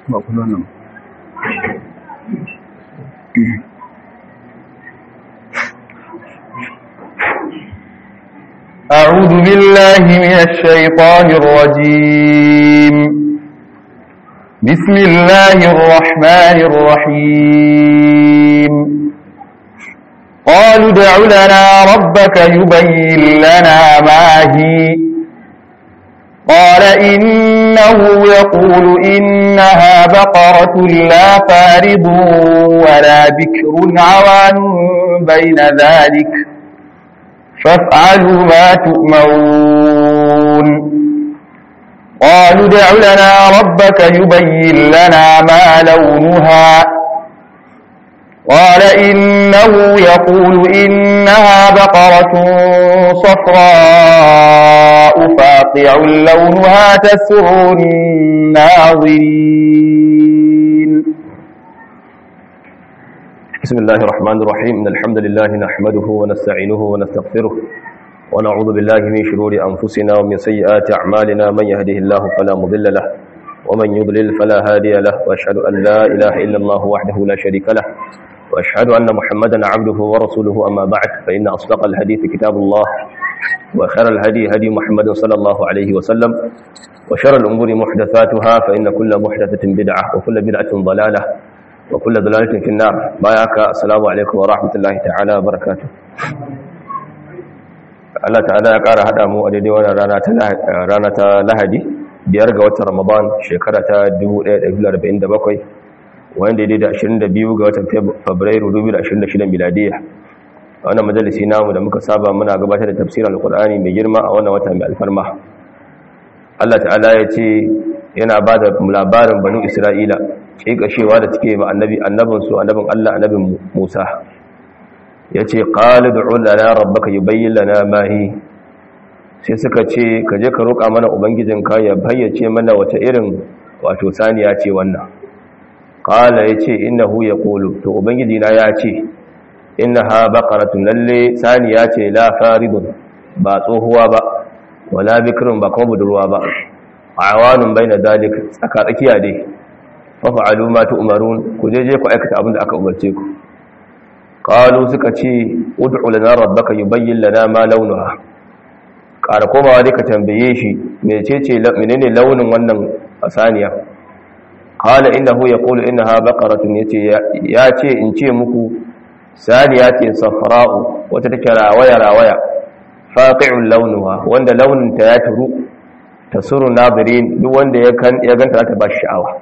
ba kuma nan أعوذ بالله من الشيطان الرجيم بسم الله الرحمن الرحيم قالوا ادع لنا ربك يبين لنا ما هي قال إنه يقول إنها بقرة لا فارض ولا بكر عوان بين ذلك فافعلوا ما تؤمرون قالوا ادع لنا ربك يبين لنا ما لونها قال إنه يقول إنها بقرة صفراء فاقع لونها تسر الناظرين بسم الله الرحمن الرحيم إن الحمد لله نحمده ونستعينه ونستغفره ونعوذ بالله من شرور أنفسنا ومن سيئات أعمالنا من يهده الله فلا مضل له ومن يضلل فلا هادي له وأشهد أن لا إله إلا الله وحده لا شريك له وأشهد أن محمدا عبده ورسوله أما بعد فإن أصدق الحديث كتاب الله وخير الهدي هدي محمد صلى الله عليه وسلم وشر الأمور محدثاتها فإن كل محدثة بدعة وكل بدعة ضلالة وكل ضلالة في النار باياك السلام عليكم ورحمة الله تعالى وبركاته Allah ta'ala ya ƙara haɗa mu a daidai wannan rana ta Lahadi biyar ga watan Ramadan shekara ta 1447 wanda daidai da 22 ga watan Fabrairu 2026 miladiya a wannan majalisi namu da muka saba muna gabatar da tafsirin Alƙur'ani mai girma a wannan wata mai alfarma Allah ta'ala ya ce yana ba da labarin banu Isra'ila ƙiƙashewa da take ma annabi annabinsu annabin Allah annabin Musa ya ce ƙali da lana rabbaka yi bayyin lana mahi sai suka ce ka je ka roƙa mana ubangijinka ya bayyace mana wata irin wato saniya ce wannan ƙala ya ce innahu ya ƙolu to ubangijina ya ce inna ha baƙaratun lalle saniya ce la faridun ba tsohuwa ba wala bikirin ba kuma budurwa ba a awanin bai na dalik tsakatsakiya dai fafa'alu ma tu'marun ku je je ku aikata abin da aka umarce ku qalu suka ce ud'u lana rabbaka yubayyin lana ma launuha ƙara komawa dai ka tambaye shi mecece menene launin wannan asaniya qala innahu yaqulu innaha baqaratun yace ya ce in ce muku saniya ce safra'u wata take rawaya rawaya faqi'ul launuha wanda launin ta ya turu tasuru nabirin duk wanda ya ganta ta ba sha'awa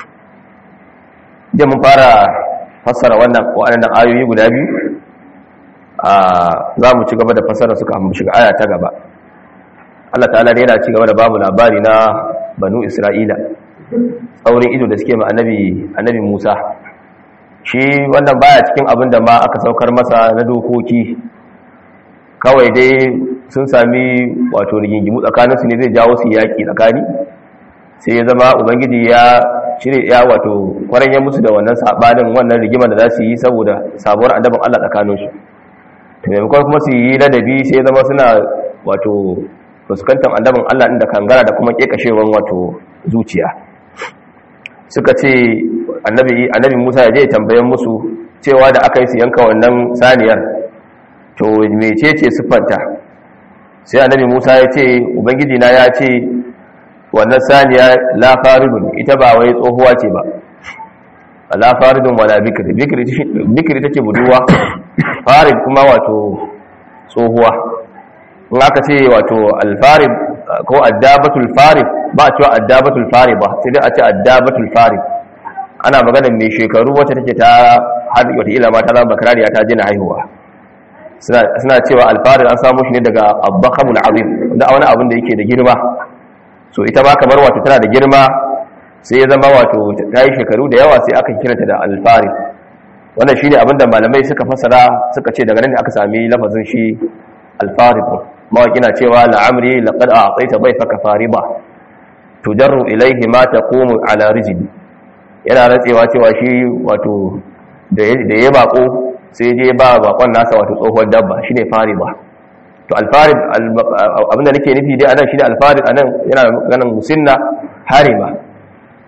da mun fara fassara wannan waɗannan ayoyi guda biyu a za mu ci gaba da fassara suka mu shiga aya ta gaba Allah ta'ala ne yana ci gaba da babu labari na banu Isra'ila tsaurin ido da suke ma annabi annabi Musa shi wannan baya cikin abin da ma aka saukar masa na dokoki kawai dai sun sami wato rigingimu tsakaninsu ne zai jawo su yaƙi tsakani sai ya zama ubangiji ya cire ya wato kwaranya musu da wannan sabanin wannan rigimar da za su yi saboda sabuwar annabin Allah tsakaninsu to maimakon kuma su yi ladabi sai zama suna wato fuskantar annabin Allah inda kangara da kuma kekashewan wato zuciya suka ce annabi annabi Musa ya je tambayan musu cewa da aka yi su yanka wannan saniyar to mecece siffanta sai annabi Musa ya ce ubangiji na ya ce wannan saniya la faridun ita ba wai tsohuwa ce ba la faridun wala bikri bikri take buduwa farid kuma wato tsohuwa in aka ce wato alfarid ko addabatul farid ba a cewa addabatul farid ba sai dai a ce addabatul farid ana maganar mai shekaru wacce take ta har wata ila ma ta zama bakarariya ta jina haihuwa suna cewa alfarid an samu shi ne daga abbakamul azim da wani abin da yake da girma so ita ma kamar wato tana da girma sai ya zama wato ta yi shekaru da yawa sai aka kiranta da alfari wannan shi ne abinda malamai suka fasara suka ce daga nan aka sami lafazin shi alfari mawaƙi na cewa la'amri laƙad a tsaita bai faka fari ba tujarru ilaihi ma ta komu ala rijini yana rantsewa cewa shi wato da ya bako sai je ba bakon nasa wato tsohuwar dabba shine fari ba to alfarid abinda nake nufi dai anan shine alfarid anan yana ganin musinna harima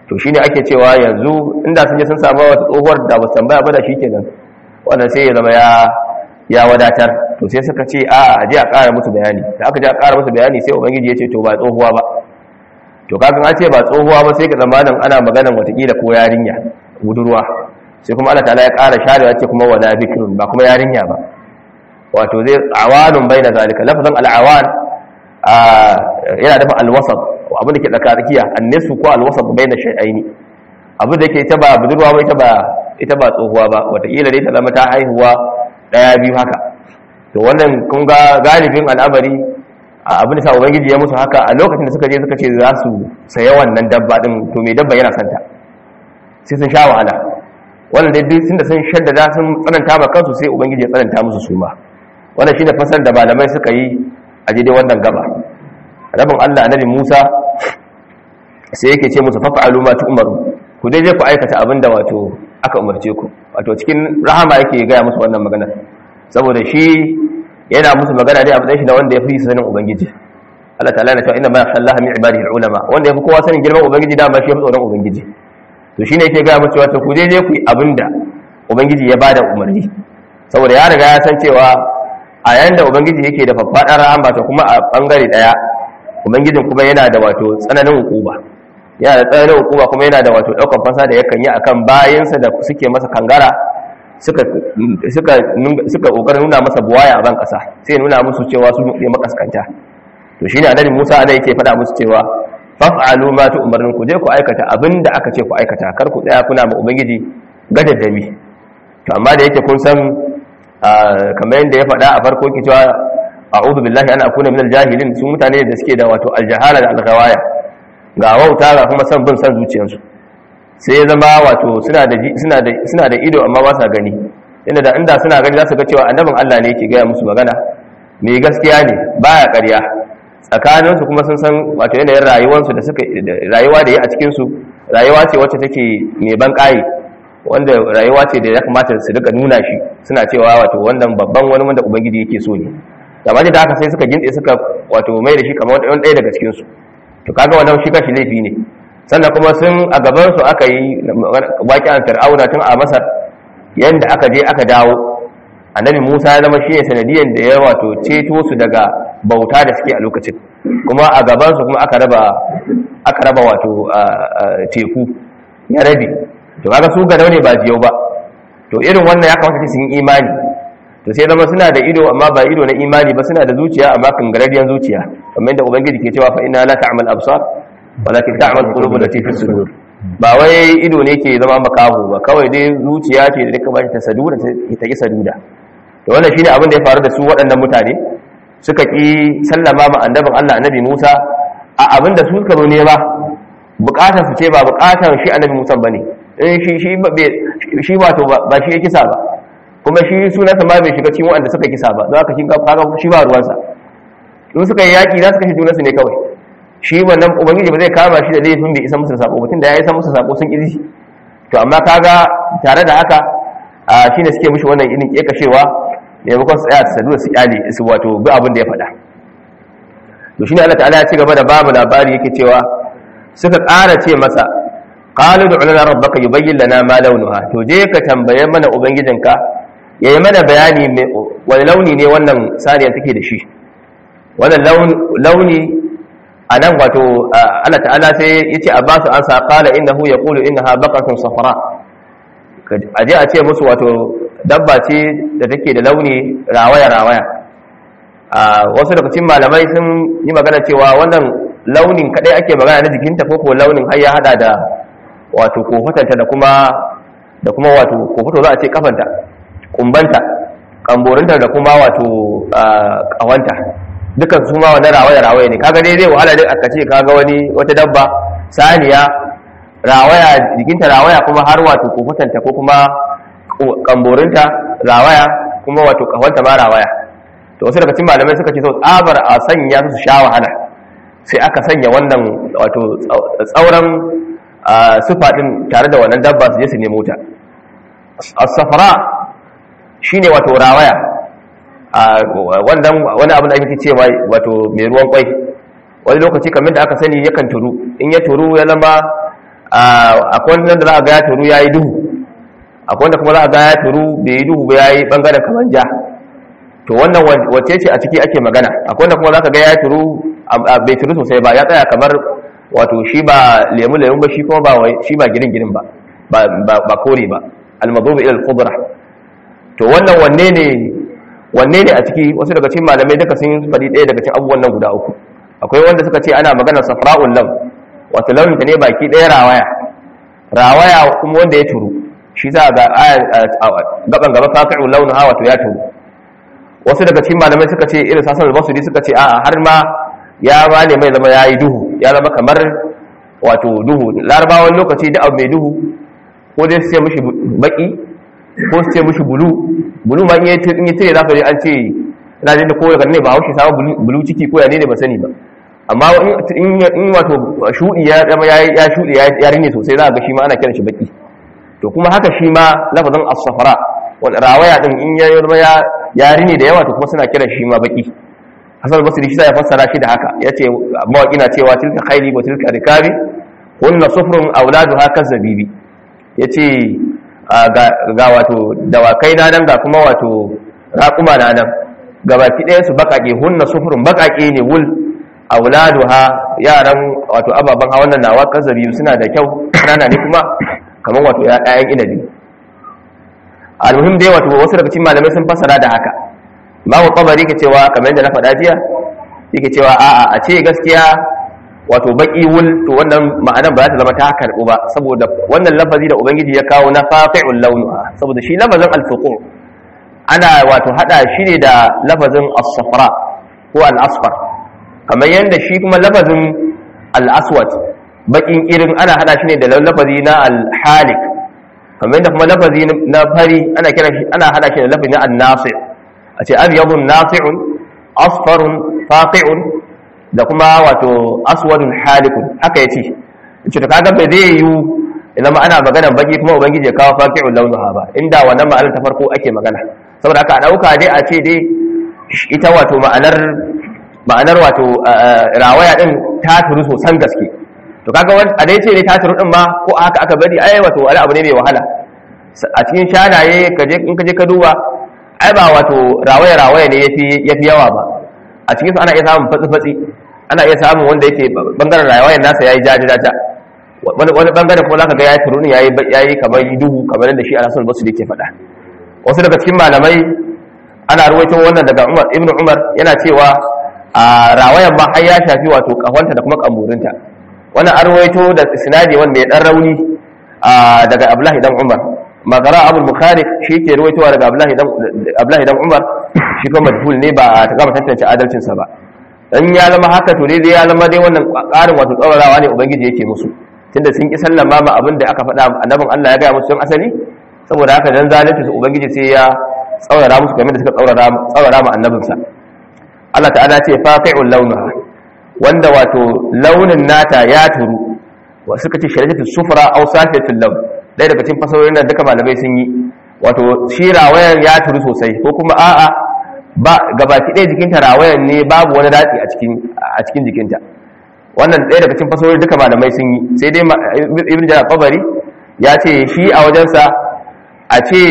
to shine ake cewa yanzu inda sun je sun samu wata tsohuwar da ba su tambaya ba da shikenan wannan sai ya zama ya ya wadatar to sai suka ce a a je a ƙara musu bayani da aka je a ƙara musu bayani sai ubangiji ya ce to ba tsohuwa ba to kakan an ce ba tsohuwa ba sai ga zamanin ana maganan watakila ko yarinya budurwa sai kuma Allah ta'ala ya ƙara sharewa ce kuma wala bikrun ba kuma yarinya ba wato zai awanun baina zalika lafazin al'awan yana dafa alwasat abin da ke tsakarikiya annisu ko alwasat baina shay'aini abin da yake ita ba budurwa ba ita ba ita ba tsohuwa ba watakila dai ta zama ta haihuwa daya biyu haka to wannan kun ga galibin al'amari abin da sa ubangiji ya musu haka a lokacin da suka je suka ce za su saya wannan dabba din to mai dabba yana santa sai sun sha wahala wannan dai duk tunda sun shaddada sun tsananta ma kansu sai ubangiji ya tsananta musu su ma wannan shine fasar da malamai suka yi a daidai wannan gaba rabin Allah annabi Musa sai yake ce musu fa'alu ma tu'maru ku dai je ku aikata abinda wato aka umarce ku wato cikin rahama yake gaya musu wannan magana saboda shi yana musu magana dai abin shi da wanda ya fi sanin ubangiji Allah ta'ala na cewa inna ma yakhsha min ibadihi ulama wanda ya fi kowa sanin girman ubangiji da ma shi ya fi tsoron ubangiji to shine yake gaya musu wato ku je je ku yi abinda ubangiji ya bada umarni saboda ya riga ya san cewa a yayin da ubangiji yake da faffaɗar rahama to kuma a bangare daya ubangijin kuma yana da wato tsananin hukuma yana da tsananin hukuma kuma yana da wato daukan fasa da yakan yi akan bayansa da suke masa kangara suka suka suka kokarin nuna masa buwaya a ban kasa sai nuna musu cewa su ne makaskanta to shine annabi Musa ana yake faɗa musu cewa faf'alu ma tu'marun ku je ku aikata abinda aka ce ku aikata kar ku tsaya kuna ma ubangiji gadaddami to amma da yake kun san kamar yadda ya faɗa a farko ki cewa a'udhu billahi an akuna minal jahilin su mutane da suke da wato aljahala da alghawaya ga wauta ga kuma san bin san zuciyarsu sai ya zama wato suna da suna da suna da ido amma ba sa gani inda da inda suna gani za su ga cewa annabin Allah ne yake gaya musu magana mai gaskiya ne baya ƙarya tsakanin su kuma sun san wato yanayin rayuwarsu da suka rayuwa da yi a cikin su rayuwa ce wacce take mai ban ƙayi wanda rayuwa ce da ya kamata su rika nuna shi suna cewa wato wannan babban wani wanda ubangiji yake so ne amma da haka sai suka gintse suka wato mai da shi kamar wani ɗaya daga cikin su to kaga wannan shi kashi laifi ne sannan kuma sun a gaban su aka yi waƙi fir'auna tun a masar yanda aka je aka dawo annabi musa ya zama shi ne sanadiyan da ya wato ceto su daga bauta da suke a lokacin kuma a gaban su kuma aka raba aka raba wato teku ya rabe to kaga su ga ne ba jiyau ba to irin wannan ya kamata su yi imani to sai zama suna da ido amma ba ido na imani ba suna da zuciya amma kangararriyar zuciya kamar yadda ubangiji ke cewa fa inna la ta'mal absar walakin ta'mal qulub allati fi sudur ba wai ido ne ke zama makahu ba kawai dai zuciya ce da duka bashi ta saduda ta ki saduda to wannan shine abin da ya faru da su waɗannan mutane suka ki sallama ma annabin Allah annabi Musa a abin da su suka zo nema bukatar su ce ba bukatar shi annabi Musa bane in shi shi shi wato ba shi ya kisa ba kuma shi sunansa ma bai shiga cikin waɗanda suka kisa ba za ka shi kaga shi ba ruwansa in suka yi yaƙi za su kashe junansu ne kawai shi wannan ubangiji ba zai kama shi da laifin bai isa musu sako mutum da ya isa musu sako sun ƙirji to amma kaga tare da haka shi ne suke mushi wannan irin ƙeƙashewa maimakon su tsaya su sadu su ƙyale su wato bi abin da ya faɗa to shi ne Allah ta'ala ya ci gaba da babu labari yake cewa suka ƙara ce masa qalu du'u lana rabbaka yubayyin lana ma launuha to je ka tambaye mana ubangijinka ya yi mana bayani wani launi ne wannan saniyar take da shi wannan launi a nan wato Allah ta'ala sai ya ce a ba su an saƙala inda hu ya ƙulu inda ha bakatun safara a je a ce musu wato dabba ce da take da launi rawaya-rawaya wasu daga cikin malamai sun yi magana cewa wannan launin kadai ake magana na jikinta ko ko launin har ya hada da wato kofatanta da kuma da kuma wato kofato za a ce kafanta kumbanta kamborinta da kuma wato kawanta dukan su ma wannan rawaya rawaya ne kaga dai zai wahala dai aka ce kaga wani wata dabba saniya rawaya jikinta rawaya kuma har wato kofatanta ko kuma kamborinta rawaya kuma wato kawanta ma rawaya to wasu daga cikin malamai suka ce sau tsabar a sanya su sha wahala sai aka sanya wannan wato tsauran sufa din tare da wannan dabba su je su nemo ta as-safara shine wato rawaya wannan wani abu da ake ce wato mai ruwan kwai wani lokaci kamar da aka sani yakan turu in ya turu ya zama akwai wanda za a ga ya turu yayi duhu akwai wanda kuma za a ga ya turu bai yi duhu ba yayi bangaren kaman ja to wannan wace ce a ciki ake magana akwai wanda kuma za ka ga ya turu bai turu sosai ba ya tsaya kamar wato shi ba lemu lemu ba shi kuma ba shi ba girin girin ba ba kore ba almadhubi ila al-khudra to wannan wanne ne wanne ne a ciki wasu daga cikin malamai duka sun faɗi ɗaya daga cikin abubuwan nan guda uku akwai wanda suka ce ana maganar safra'ul lam wato launin ta ne baki ɗaya rawaya rawaya kuma wanda ya turu shi za ga gaban gaba faqi'ul launuha wato ya turu wasu daga cikin malamai suka ce irin sasan al-basri suka ce a'a har ma ya ba ne mai zama yayi duhu ya zama kamar wato duhu larabawan lokaci da abu mai duhu ko dai su ce mishi baki ko su ce mishi bulu bulu ma in yi tire za ka je an ce ina jin da ko daga ne ba haushe samu bulu ciki ko ya ne ba sani ba amma in wato shuɗi ya zama ya shuɗi ya rinne sosai za a ga shi ma ana kiran shi baki to kuma haka shi ma lafazin as-safara wani rawaya din in ya zama ya rinne da yawa to kuma suna kiran shi ma baki hasan basri shi ya fassara shi da haka yace mawaki na cewa tilka khayli wa tilka rikabi kunna sufrun auladuha kazabibi yace ga wato dawakai na nan ga kuma wato raƙuma na nan gabaki ɗaya su baƙaƙe hunna sufurun baƙaƙe ne wul auladuha yaran wato ababen hawan nan nawa kazabibi suna da kyau rana ne kuma kamar wato ƴaƴan inabi almuhim dai wato wasu daga cikin malamai sun fassara da haka babu tabari ke cewa kamar yadda na faɗa jiya yake cewa a'a a ce gaskiya wato baki wul to wannan ma'anar ba za ta zama ta karɓu ba saboda wannan lafazi da ubangiji ya kawo na faqi'ul launuha saboda shi lafazin al-fuqu ana wato hada shi ne da lafazin as-safra ko al-asfar kamar yanda shi kuma lafazin al-aswad bakin irin ana hada shi ne da lafazi na al-halik kamar yanda kuma lafazi na fari ana kira shi ana hada shi da lafazi na an-nasir a ce abyadun nasi'un asfarun faqi'un da kuma wato aswadun halikun haka yace yace to kaga bai zai yi idan ma ana magana baki kuma ubangiji ya kawo faqi'ul launuha ba inda wannan ma'anar ta farko ake magana saboda haka a dauka dai a ce dai ita wato ma'anar ma'anar wato rawaya din ta turu sosan gaske to kaga a dai ce ne ta turu din ma ko haka aka bari ai wato wani abu ne mai wahala a cikin shanaye kaje in kaje ka duba ai ba wato rawaya rawaya ne yafi yafi yawa ba a cikin su ana iya samun fatsi-fatsi ana iya samun wanda yake bangaren rayuwar nasa yayi jaji jaja wani wani bangaren kuma zaka ga yayi turuni yayi yayi kamar duhu kamar da shi Al-Hasan Basri yake faɗa wasu daga cikin malamai ana ruwaito wannan daga Umar Ibn Umar yana cewa a rawayan ma har ya shafi wato kahonta da kuma kamurinta wannan an ruwaito da isnadi wanda ya dan rauni daga Abdullahi dan Umar magara Abu Bukhari shi yake ruwaitowa daga Abdullahi dan Abdullahi dan Umar shi kuma majhul ne ba ta gama tantance adalcinsa ba dan ya zama haka to dai ya zama dai wannan ƙarin wato tsawarawa ne ubangiji yake musu tunda sun ki sallama ma abin da aka faɗa annabin Allah ya gaya musu tun asali saboda haka dan zalunci su ubangiji sai ya tsawara musu kamar da suka tsawara tsawara ma annabinsa Allah ta'ala ce faqi'ul launaha wanda wato launin nata ya turu wa suka ce sharajatu sufra aw safiyatul lawn ɗaya daga cikin fasahohin da duka malamai sun yi wato shi rawayan ya turu sosai ko kuma a'a ba gabaki ɗaya jikinta rawayan ne babu wani datsi a cikin a cikin jikinta wannan ɗaya daga cikin fasahohin duka malamai sun yi sai dai ibn jarir qabari ya ce shi a wajensa a ce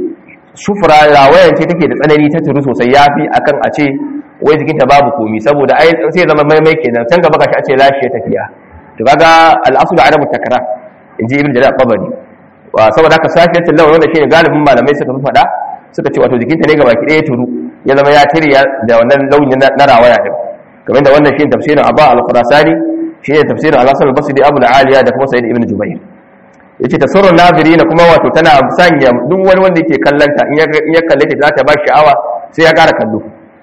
sufura rawayan ce take da tsanani ta turu sosai yafi akan a ce wai jikinta babu komi saboda ai sai zama maimai kenan can gaba kashi a ce lashi ya tafiya to kaga al'asul adamu takrar inji ibn jarir qabari saboda haka safiyatul lawan wanda shine galibin malamai suka fi faɗa suka ce wato jikinta ne gaba ki ɗaya turu ya zama ya tire da wannan launin na rawaya din kamar da wannan shine tafsirin Abba al-Qurasani shine tafsirin Al-Hasan al-Basri Abu al-Aliya da kuma Sa'id ibn Jubair yace tasarrun nazirina kuma wato tana sanya duk wani wanda yake kallanta in ya kalle ta za ta ba sha'awa sai ya ƙara kallo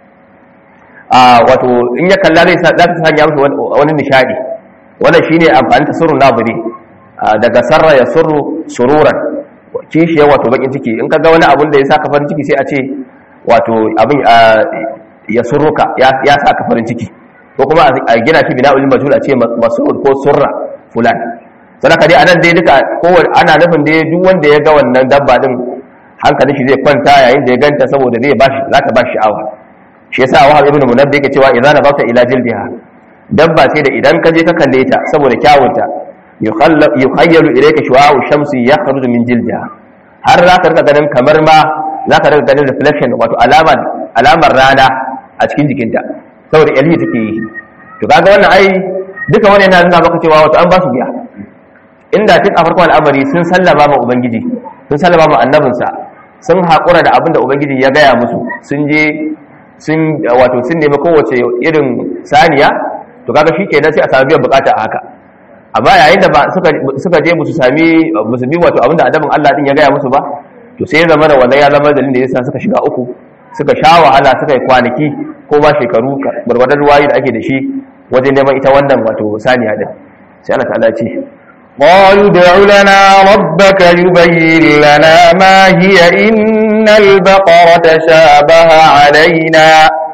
a wato in ya kalla zai za ta sanya masa wani nishadi wannan shine amfani tasarrun naziri daga sarra ya surru sururan kishiyar wato bakin ciki in ka ga wani abun da ya saka farin ciki sai a ce wato abin ya surruka ya saka farin ciki ko kuma a gina shi bina ulil majhul a ce masrur ko surra fulan sadaka dai anan dai duka kowane ana nufin dai duk wanda ya ga wannan dabba din hankalin shi zai kwanta yayin da ya ganta saboda zai bashi za ta bashi sha'awa shi yasa wahab ibn munabbi yake cewa idza nazarta ila jildiha dabba ce da idan ka je ka kalle ta saboda kyawunta yukhayyalu ilayka shu'a'u shamsi yakhruju min jildiha har za ka rika ganin kamar ma za ka rika ganin reflection wato alamar alamar rana a cikin jikinta saboda yalhi take yi to kaga wannan ai duka wani yana nuna maka cewa wato an ba su biya inda tun a farkon al'amari sun sallama ma ubangiji sun sallama ma annabinsa sun haƙura da abin da ubangiji ya gaya musu sun je sun wato sun nemi kowace irin saniya to kaga shi kenan sai a sami biyan bukata a haka amma yayin da suka je musu sami musu bi wato abin da annabin Allah din ya gaya musu ba to sai ya zama da wannan ya zama dalilin da yasa suka shiga uku suka sha wahala suka yi kwanaki ko ba shekaru gwargwadon ruwayi da ake da shi wajen neman ita wannan wato saniya din sai Allah ta'ala ce قالوا ادع لنا ربك يبين لنا ما هي إن البقرة شابه علينا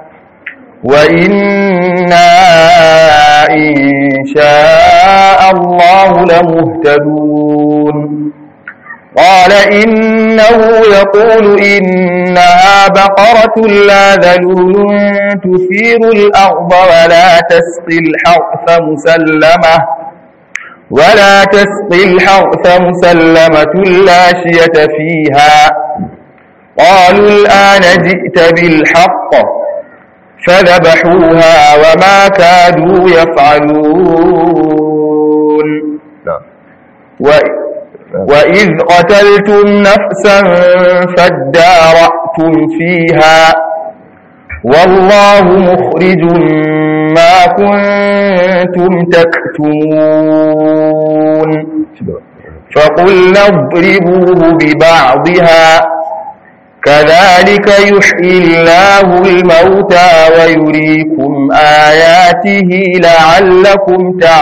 وإنا إن شاء الله لمهتدون قال إنه يقول إنها بقرة لا ذلول تثير الأرض ولا تسقي الحرث مسلمة ولا تسقي الحرث مسلمة لا شية فيها قالوا الآن جئت بالحق فذبحوها وما كادوا يفعلون وإذ قتلتم نفسا فادارأتم فيها والله مخرج ما كنتم تكتمون فقلنا اضربوه ببعضها كذلك يحيي الله الموتى ويريكم آياته لعلكم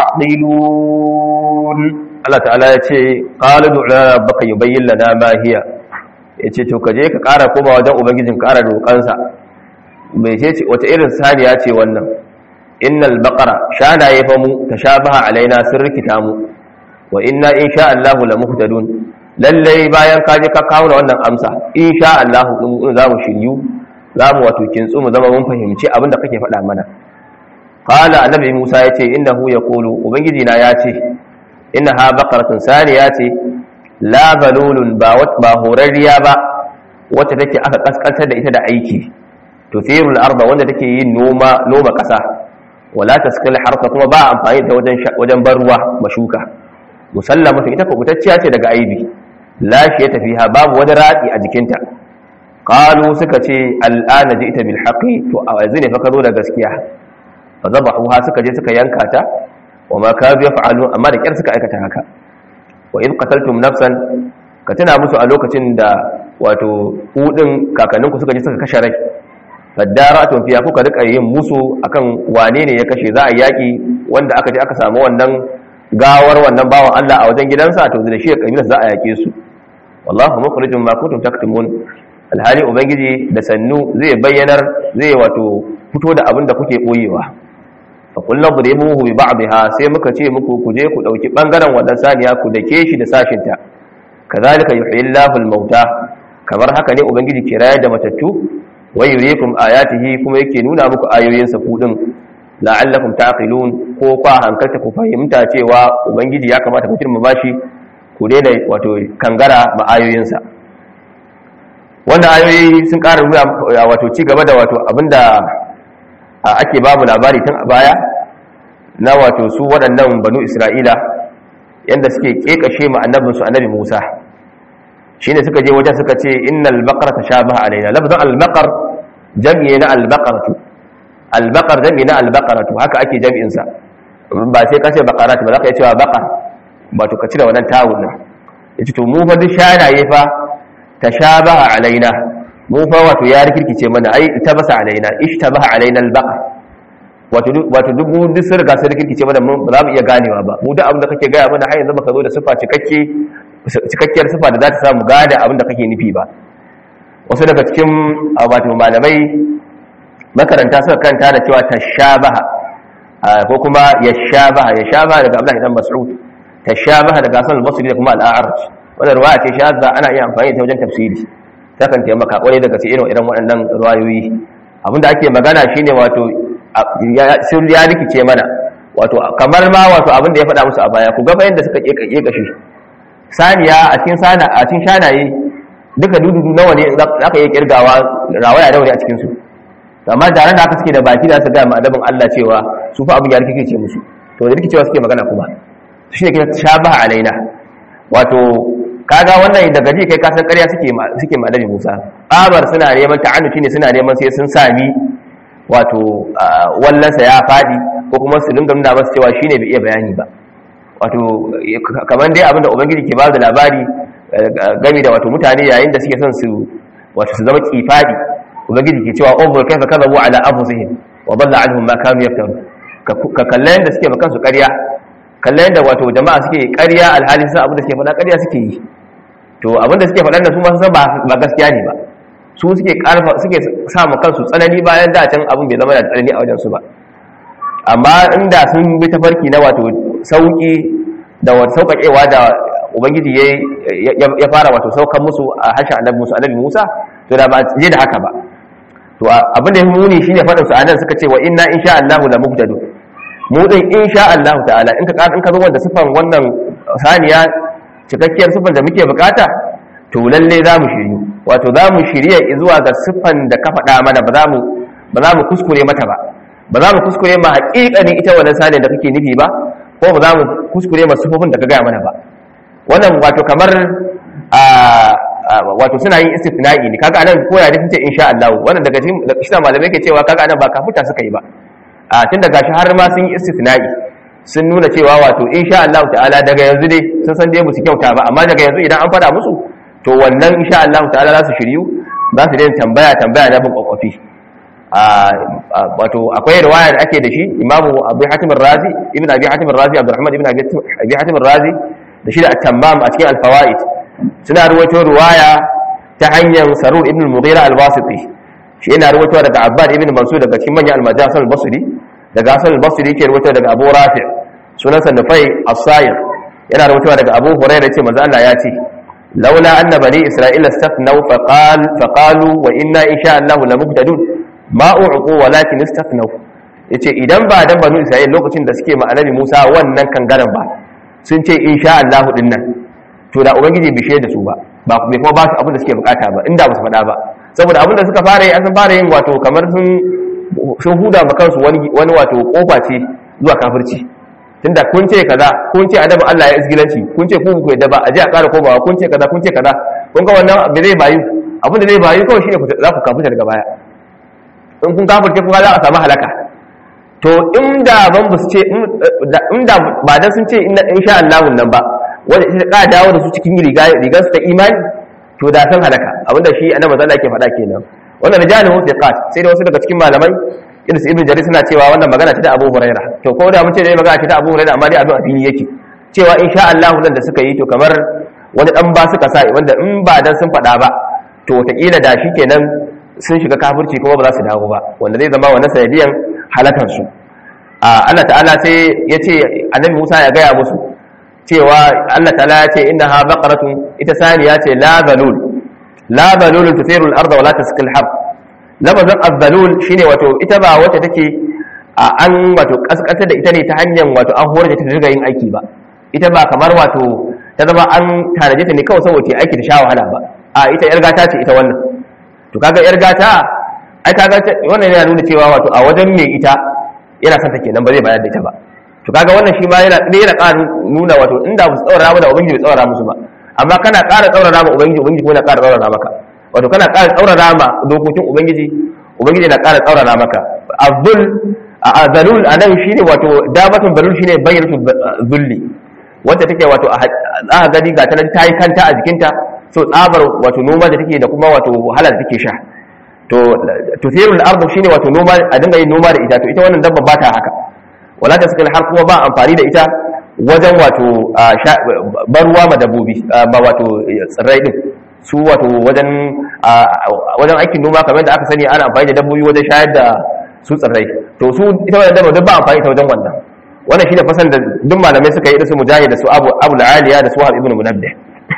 تعقلون Allah ta'ala ya ce qalu du'a rabbaka yubayyin lana ma hiya yace to kaje ka ƙara koma wajen ubangijin ƙara roƙansa mai ce wata irin saniya ce wannan innal baqara shanaye fa mu tashabaha alaina sun rikita mu wa inna insha Allah la muhtadun lalle bayan ka je ka kawo wannan amsa insha Allah in za mu shiryu za mu wato kintsu mu zama mun fahimci abin da kake faɗa mana qala annabi Musa yace innahu yaqulu ubangiji na yace innaha baqaratun saniya ce la zalulun ba ba horarriya ba wacce take aka kaskantar da ita da aiki tuthirul arda wanda take yin noma noma kasa wala taskil harfa kuma ba amfani da wajen wajen bar ruwa mashuka musallama ita kubutacciya ce daga aibi lafiya tafiha babu wani radi a jikinta qalu suka ce al'ana ji'ta bil haqi to a yanzu ne fa ka zo da gaskiya fa zabahuha suka je suka yanka ta wa ma kadu yaf'alu amma da kyar suka aikata haka wa in qataltum nafsan ka tuna musu a lokacin da wato kudin kakanninku suka je suka kashe rai faddaratun fiya kuka rika yin musu akan wane ne ya kashe za a yaki wanda aka je aka samu wannan gawar wannan bawan Allah a wajen gidansa to da shi ya kabilar za a yake su wallahu mukhrijum ma kuntum taktumun alhali ubangiji da sannu zai bayyanar zai wato fito da abin da kuke boyewa fa kullu dribuhu bi ba'dha sai muka ce muku ku je ku dauki bangaren wannan saniya ku dake shi da sashinta kazalika yuhyillahu al-mauta kamar haka ne ubangiji ke rayar da matattu wa yuriikum ayatihi kuma yake nuna muku ayoyinsa ku din la'allakum taqilun ko kwa hankalta ku fahimta cewa ubangiji ya kamata ku girma bashi ku daina wato kangara ma ayoyinsa wannan ayoyi sun ƙara nuna wato ci gaba da wato abinda ake babu labari tun a baya na wato su waɗannan banu isra'ila yadda suke ƙeƙashe ma annabinsu annabi musa shine suka je wajen suka ce innal baqara tashabaha alaina lafzan al baqar jam'i na al baqaratu al baqar jam'i na al baqaratu haka ake jam'in sa ba sai ka ce baqarat ba za ka yi cewa baqar ba to ka cire wannan tawun nan yace to mu fa duk shanaye fa tashabaha alaina mu fa wato ya rikirkice mana ai tabasa alaina ishtabaha alaina al baqar wato wato duk mu duk sun riga sun rikirkice mana ba za mu iya ganewa ba mu duk abin da kake gaya mana har yanzu baka zo da sifa cikakke cikakkiyar sifa da za ta samu gada abinda kake nufi ba wasu daga cikin wato malamai makaranta suka kanta da cewa tashabaha ko kuma yashabaha yashabaha daga Abdullahi dan Mas'ud tashabaha daga Hasan al-Basri da kuma al-A'raj wannan riwaya ce shazza ana iya amfani da wajen tafsiri ta kan taimaka kwarai daga cikin irin waɗannan riwayoyi abinda ake magana shine wato sun ya rikice mana wato kamar ma wato abin da ya faɗa musu a baya ku ga bayan da suka keke kashi saniya a cikin sana a cikin shanaye duka dududu nawa ne za ka iya kirgawa rawaya nawa ne a cikin su amma da ran da aka suke da baki da su ga ma'adabin Allah cewa su fa abin ya rikice musu to da rikicewa suke magana kuma shi ne kina shabaha alaina wato kaga wannan daga ji kai kasan ƙarya suke suke ma'adabi Musa babar suna neman ta'annuci ne suna neman sai sun sami wato wallansa ya fadi ko kuma su dinga nuna masa cewa shine bai iya bayani ba wato kamar dai abinda ubangiji ke ba da labari game da wato mutane yayin da suke son su wato su zama kifadi ubangiji ke cewa unzur kaifa kadhabu ala anfusihim wa dalla anhum ma kanu yaftarun ka kallan da suke makan su ƙarya kallan da wato jama'a suke ƙarya alhalin sun abinda suke faɗa ƙarya suke yi to abinda suke faɗa da su ma san ba gaskiya ne ba su suke karfa suke sa mu kansu tsanani bayan da can abin bai zama da tsanani a wajen su ba amma inda sun bi tafarki na wato sauki da wato sauƙaƙewa da ubangiji ya fara wato saukan musu a harshen annabi musa annabi musa to da ba je da haka ba to abin da ya muni shine faɗin su anan suka ce wa inna insha Allah la muhtadun mu din insha Allah ta'ala in ka in ka zo wanda sifan wannan saniya cikakkiyar sifan da muke bukata to lalle za mu shiryu wato za mu shirya zuwa ga siffan da ka faɗa mana ba za mu ba za mu kuskure mata ba ba za mu kuskure ma haƙiƙanin ita wannan sanin da kake nufi ba ko ba za mu kuskure ma siffofin da ka gaya mana ba wannan wato kamar a wato suna yin istifna'i ne kaga anan koya da ce insha Allah wannan daga cikin shi malamai ke cewa kaga anan ba kafuta suka yi ba a tun daga shi har ma sun yi istifna'i sun nuna cewa wato insha Allah ta'ala daga yanzu dai sun san dai musu kyauta ba amma daga yanzu idan an faɗa musu to wannan insha Allah ta'ala za su shiryu za su daina tambaya tambaya na bin kwakwafi wato akwai riwaya da ake da shi imamu abu hatim razi ibn abi hatim razi abdurrahman ibn abi hatim razi da shi da at-tammam a cikin al-fawaid suna ruwaito riwaya ta hanyar sarur ibn al-mughira al-wasiti shi yana ruwaito daga abbad ibn mansur daga cikin manyan al-majalis al-basri daga hasan al-basri yake ruwaito daga abu rafi sunansa nufai as-sayr yana ruwaito daga abu hurairah ce manzo Allah ya ce لولا أن بني إسرائيل استثنوا فقال فقالوا وإنا إن شاء الله لمهتدون ما أعطوا ولكن استثنوا yace idan ba dan banu Isra'il lokacin da suke ma annabi Musa wannan kangaran ba sun ce insha Allah din nan to da ubangiji bishe da su ba ba bai kuma ba su abin da suke bukata ba inda ba su faɗa ba saboda abin da suka fara yi an san fara yin wato kamar sun sun huda ma kansu wani wani wato kofa ce zuwa kafirci tunda kun ce kaza kun ce adabu Allah ya isgilanci kun ce ku ku yadda ba a je a ƙara komawa kun ce kaza kun ce kaza kun ga wannan bai zai bayu abin da zai bayu kawai shine za ku kafirta daga baya in kun kafirce kun za a samu halaka to inda ban bu ce inda ba dan sun ce insha Allah nan ba wanda ita ka dawo da su cikin riga rigar su ta imani to da san halaka abinda shi annabi sallallahu alaihi faɗa kenan wannan rijalun thiqat sai da wasu daga cikin malamai irin su ibn jarir suna cewa wannan magana ce ta Abu Huraira to ko da mun ce dai magana ce ta Abu Huraira amma dai abin a fili yake cewa insha Allah nan da suka yi to kamar wani dan ba suka sa wanda in ba dan sun faɗa ba to wataƙila da shi kenan sun shiga kafirci kuma ba za su dawo ba wanda zai zama wannan sanadiyan halakan su Allah ta'ala sai ya ce annabi Musa ya gaya musu cewa Allah ta'ala ya ce innaha baqaratun ita saniya ce la zalul la zalul tuthiru al-ardha wa la tasqil harb lafazin azzalul shine wato ita ba wacce take a an wato kaskanta da ita ne ta hanyar wato an horar da ta riga yin aiki ba ita ba kamar wato ta zama an tanaje ta ne kawai saboda aiki da sha wahala ba a ita yar gata ce ita wannan to kaga yar gata ai kaga wannan yana nuna cewa wato a wajen mai ita yana son ta kenan ba zai bayar da ita ba to kaga wannan shi ma yana yana ƙara nuna wato inda ba su tsaurara ba da ubangiji bai tsaurara musu ba amma kana ƙara tsaurara ma ubangiji ubangiji kuma yana ƙara tsaurara maka wato kana ƙara tsaurara ma dokokin ubangiji ubangiji na ƙara tsaurara maka azul a azalul a nan shine wato dabatun balul shine bayyana zulli wacce take wato a za gani ga ta nan ta yi kanta a jikinta so tsabar wato noma da take da kuma wato wahala da take sha to tuthirul ardu shine wato noma a dinga yin noma da ita to ita wannan dabba ba ta haka wala ta sakal har kuma ba amfani da ita wajen wato ban ruwa ma dabbobi ba wato tsirrai din su wato wajen wajen aikin noma kamar da aka sani ana amfani da dabbobi wajen shayar da su tsirrai to su ita wannan dabba duk ba amfani ta wajen wannan wannan shine fasan da duk malamai suka yi da su mujahid da su abu abu aliya da su wahab ibn munabbih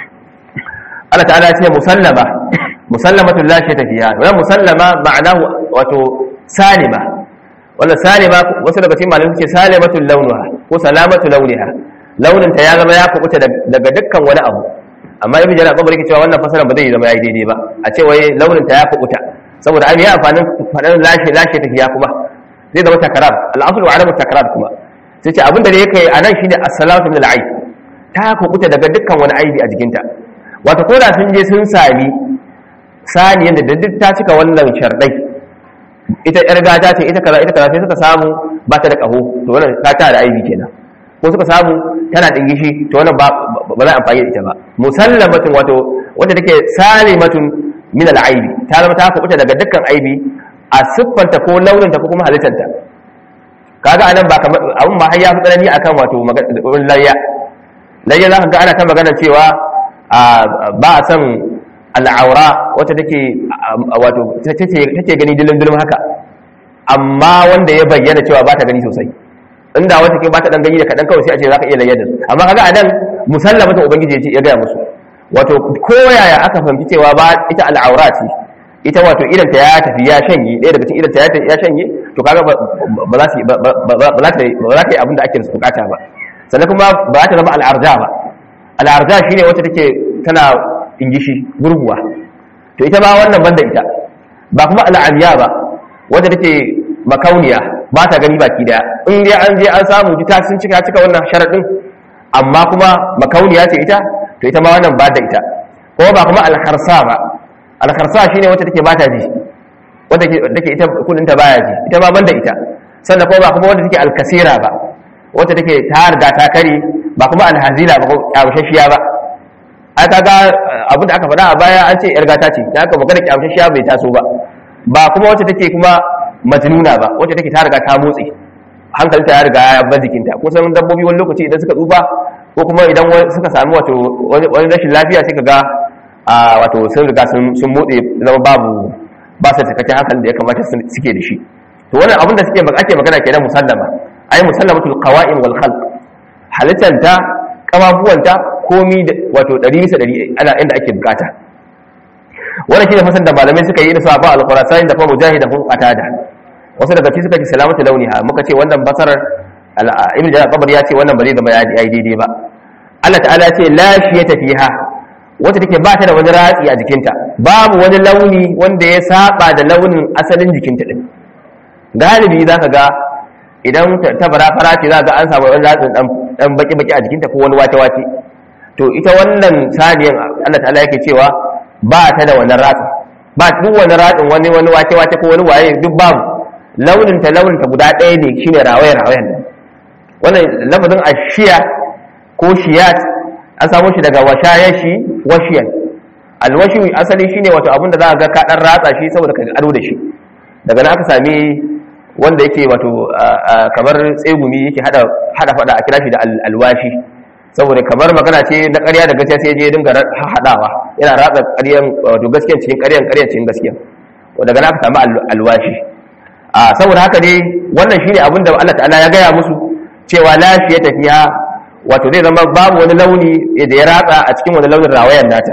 Allah ta'ala ce musallama musallamatu la shayta fiha wannan musallama ma'anahu wato salima wannan salima wasu daga cikin malamai suke salimatul launuha ko salamatu launiha launin ta ya zama ya kubuta daga dukkan wani abu amma ibn jarir qabri yake cewa wannan fasara ba zai zama yayi daidai ba a ce wai launin ta ya kubuta saboda ai ya amfanin fadan lashe lashe tafiya kuma zai zama takarar al-aslu wa adamu takarar kuma sai ce abinda da yake anan shine as-salatu min al-aib ta kubuta daga dukkan wani aibi a jikinta wato ko da sun je sun sami saniyan da duk ta cika wannan shardai ita yar gata ce ita kaza ita kaza sai suka samu ba ta da kaho to wannan ta ta da aibi kenan ko suka samu tana dingishi to wannan ba ba za a amfani da ita ba musallamatun wato wanda take salimatun min al-aibi ta zama ta kubuta daga dukkan aibi a siffanta ko launinta ko kuma halittanta kaga anan ba kamar abun ba har ya fi tsanani akan wato layya layya za ka ga ana ta magana cewa ba a san al'aura wacce take wato take gani dilin dilin haka amma wanda ya bayyana cewa ba ta gani sosai inda wata ke ba ta dan gani da kadan kawai sai a ce za ka iya layar da su amma kaga anan musallamatin ubangiji ya ce ya gaya musu wato koyaya aka fahimci cewa ba ita al'aura ce ita wato idan ta ya tafi ya shanye ɗaya daga cikin idan ta ya shanye to kaga ba za su ba za ta yi abin da ake bukata ba sannan kuma ba za ta zama al'arja ba al'arja shine wacce take tana ingishi gurguwa to ita ba wannan banda ita ba kuma al'amiya ba wacce take makauniya ba ta gani baki daya in dai an je an samu ta sun cika cika wannan sharadin amma kuma makauniya ce ita to ita ma wannan ba da ita ko ba kuma al-kharsa ba al-kharsa shine wacce take ba ta ji wacce take ita kudin ta baya ji ita ma banda ita sannan ko ba kuma wacce take al-kasira ba wacce take ta riga ta kare ba kuma al-hazila ba ko kyawashashiya ba ai kaga abin da aka faɗa a baya an ce yar gata ce da aka magana kyawashashiya bai taso ba ba kuma wacce take kuma majnuna ba wacce take ta riga ta motsi hankalinta ya riga ya bar jikinta kusan dabbobi wani lokaci idan suka tsufa ko kuma idan suka sami wato wani rashin lafiya sai ka ga wato sun riga sun motse zama babu ba su cikakken hankalin da ya kamata suke da shi to wannan abin da suke ake magana kenan musallama ai musallamatul qawa'im wal khalq halittanta kafafuwanta komi wato 100 bisa 100 ana inda ake bukata wannan shine fasar da malamai suka yi da sahaba al-qurasani da kuma mujahid da kuma qatada wasu daga cikin suka ce salamatu launiha muka ce wannan basarar ibn jarir qabr ya ce wannan ba zai zama ya daidai ba Allah ta'ala ya ce la shiyata fiha wacce take ba ta da wani ratsi a jikinta babu wani launi wanda ya saba da launin asalin jikinta din galibi zaka ga idan ta bara fara ce za ga an samu wani ratsin dan baki baki a jikinta ko wani wace wace to ita wannan saniyan Allah ta'ala yake cewa ba ta da wani ratsi ba duk wani ratsin wani wani wace wace ko wani waye duk babu launin ta launin ta guda ɗaya ne shine rawaye rawayen nan wannan lafazin ashiya ko shiyat an samu shi daga washayashi washiyan alwashi asali shine wato abin da za a ga ka dan ratsa shi saboda ka ado da shi daga nan aka sami wanda yake wato kamar tsegumi yake hada hada fada a kira shi da alwashi saboda kamar magana ce na ƙarya da gaskiya sai je dinga hadawa yana ratsa ƙaryan wato gaskiya cikin ƙaryan ƙaryan cikin gaskiya daga nan aka sami alwashi a saboda haka dai wannan shine abin da Allah ta'ala ya gaya musu cewa lafiya tafiya wato zai zama babu wani launi da ya ratsa a cikin wani launin rawayan nata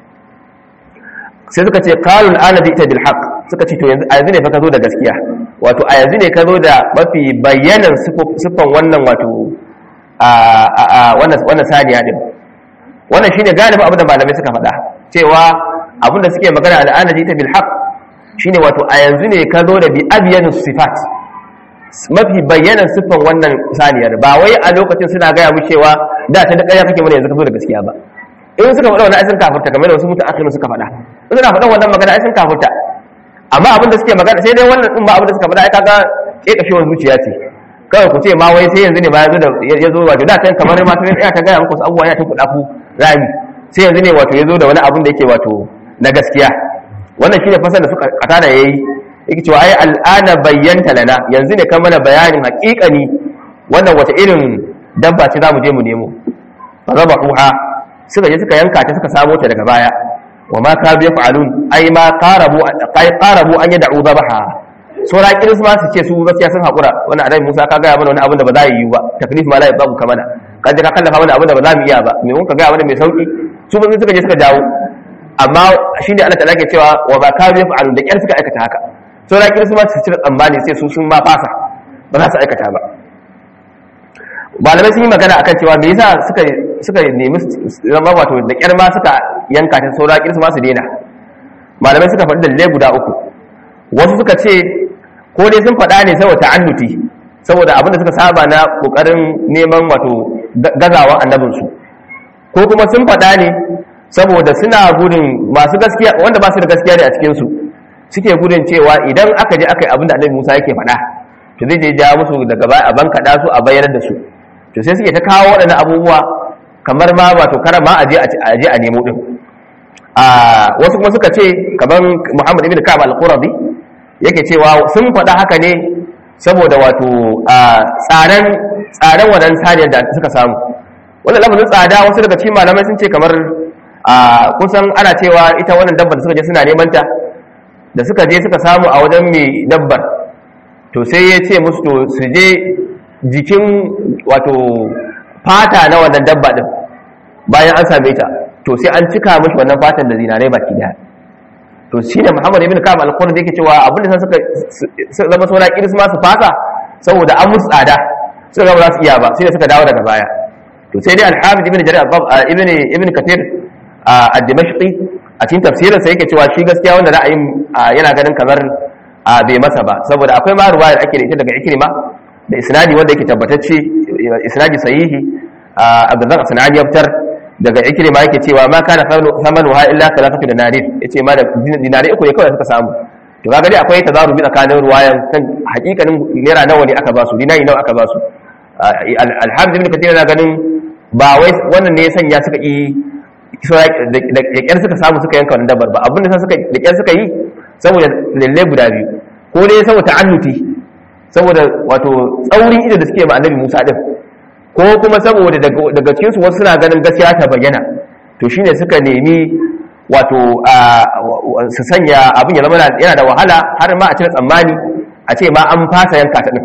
sai suka ce qalul ana bi bil haqq suka ce to yanzu a yanzu ne fa ka zo da gaskiya wato a yanzu ne ka zo da mafi bayyanan siffan wannan wato a a wannan wannan saniya din wannan shine galibi abin da malamai suka faɗa cewa abin da suke magana al'ana ji ta bil haqq shine wato a yanzu ne ka zo da bi abyanu sifat mafi bayyanan siffan wannan saniyar ba wai a lokacin suna gaya mu cewa da ta da ƙarya kake mana yanzu ka zo da gaskiya ba in suka faɗa wannan aisin kafurta kamar da wasu mutu akhirin suka faɗa in suna faɗa wannan magana aisin kafurta amma abin da suke magana sai dai wannan din ba abin da suka faɗa ai kaga kekashewar zuciya ce kawai ku ce ma wai sai yanzu ne ba ya zo da ya zo wato da kan kamar ma sai ya ta gaya muku abubuwa ya ta kuɗa ku rami sai yanzu ne wato ya zo da wani abin da yake wato na gaskiya wannan shine fasar da suka kata da yayi yake cewa ai al'ana bayyanta lana yanzu ne kan mana bayanin haƙiƙani wannan wata irin dabba ce zamu je mu nemo fa zabahuha suka je suka yanka ta suka samo ta daga baya wa ma ka biya fa'alun ai ma qarabu ai qarabu an yad'u dhabaha sura kiris ma su ce su gaskiya sun hakura wannan annabi Musa ka ga mana wani abin da ba za yi ba taklif ma la yabu kamana ka je ka kallafa mana abin da ba za mu iya ba me mun ka ga mana mai sauki su ba suka je suka jawo amma shine Allah ta'ala ke cewa wa ba ka biya fa'alun da kyar suka aikata haka sura kiris ma su cire tsammani sai su sun ma fasa ba za su aikata ba malamai sun yi magana akan cewa me yasa suka suka nemi zama wato da kyar ma suka yanka ta saura kirsu ma su daina malamai suka faɗi dalilai guda uku wasu suka ce ko dai sun faɗa ne saboda ta'annuti saboda abin da suka saba na kokarin neman wato gazawa annabinsu ko kuma sun faɗa ne saboda suna gudun masu gaskiya wanda ba su da gaskiya ne a cikinsu suke gudun cewa idan aka je aka yi abin da annabi musa yake faɗa to zai je ja musu daga baya a bankaɗa su a bayyana da su to sai suke ta kawo waɗannan abubuwa kamar ma wato kara ma a je a nemo ɗin a wasu kuma suka ce kamar muhammad ibn ka'ab al-qurabi yake cewa sun faɗa haka ne saboda wato tsadan tsadan wadan saniyar da suka samu wannan lamarin tsada wasu daga cikin malamai sun ce kamar kusan ana cewa ita wannan dabbar da suka je suna neman ta da suka je suka samu a wajen mai dabbar to sai ya ce musu to su je jikin wato fata na wannan dabba din bayan an same ta to sai an cika mashi wannan fatan da zinarai baki daya to shi ne muhammad ibn ka'ab al-qurni da yake cewa abin da suka zama saura kiris ma su fasa saboda an musu tsada suka ga ba za su iya ba sai da suka dawo daga baya to sai dai al-hamid ibn jarir ibn ibn kathir ad-dimashqi a cikin tafsirin sa yake cewa shi gaskiya wanda ra'ayin yana ganin kamar bai masa ba saboda akwai ma ruwayar ake da ita daga ikrima da isnadi wanda yake tabbatacce isnadi sahihi abdullah sanani ya fitar daga ikrima yake cewa ma kana samanu ha illa salafatu dinarir yace ma da dinari uku ne kawai suka samu to kaga dai akwai tazarubi tsakanin ruwayan kan hakikanin naira nawa ne aka ba su dinari nawa aka ba su alhamdu ibn kathir na ganin ba wai wannan ne ya sanya suka yi da kyar suka samu suka yanka wannan dabbar ba abin da suka da kyar suka yi saboda lalle guda biyu ko dai saboda ta'annuti saboda wato tsaurin ido da suke ma annabi Musa din ko kuma saboda daga cikin su wasu suna ganin gaskiya ta bayyana to shine suka nemi wato su sanya abin ya zama yana da wahala har ma a cire tsammani a ce ma an fasa yanka ta din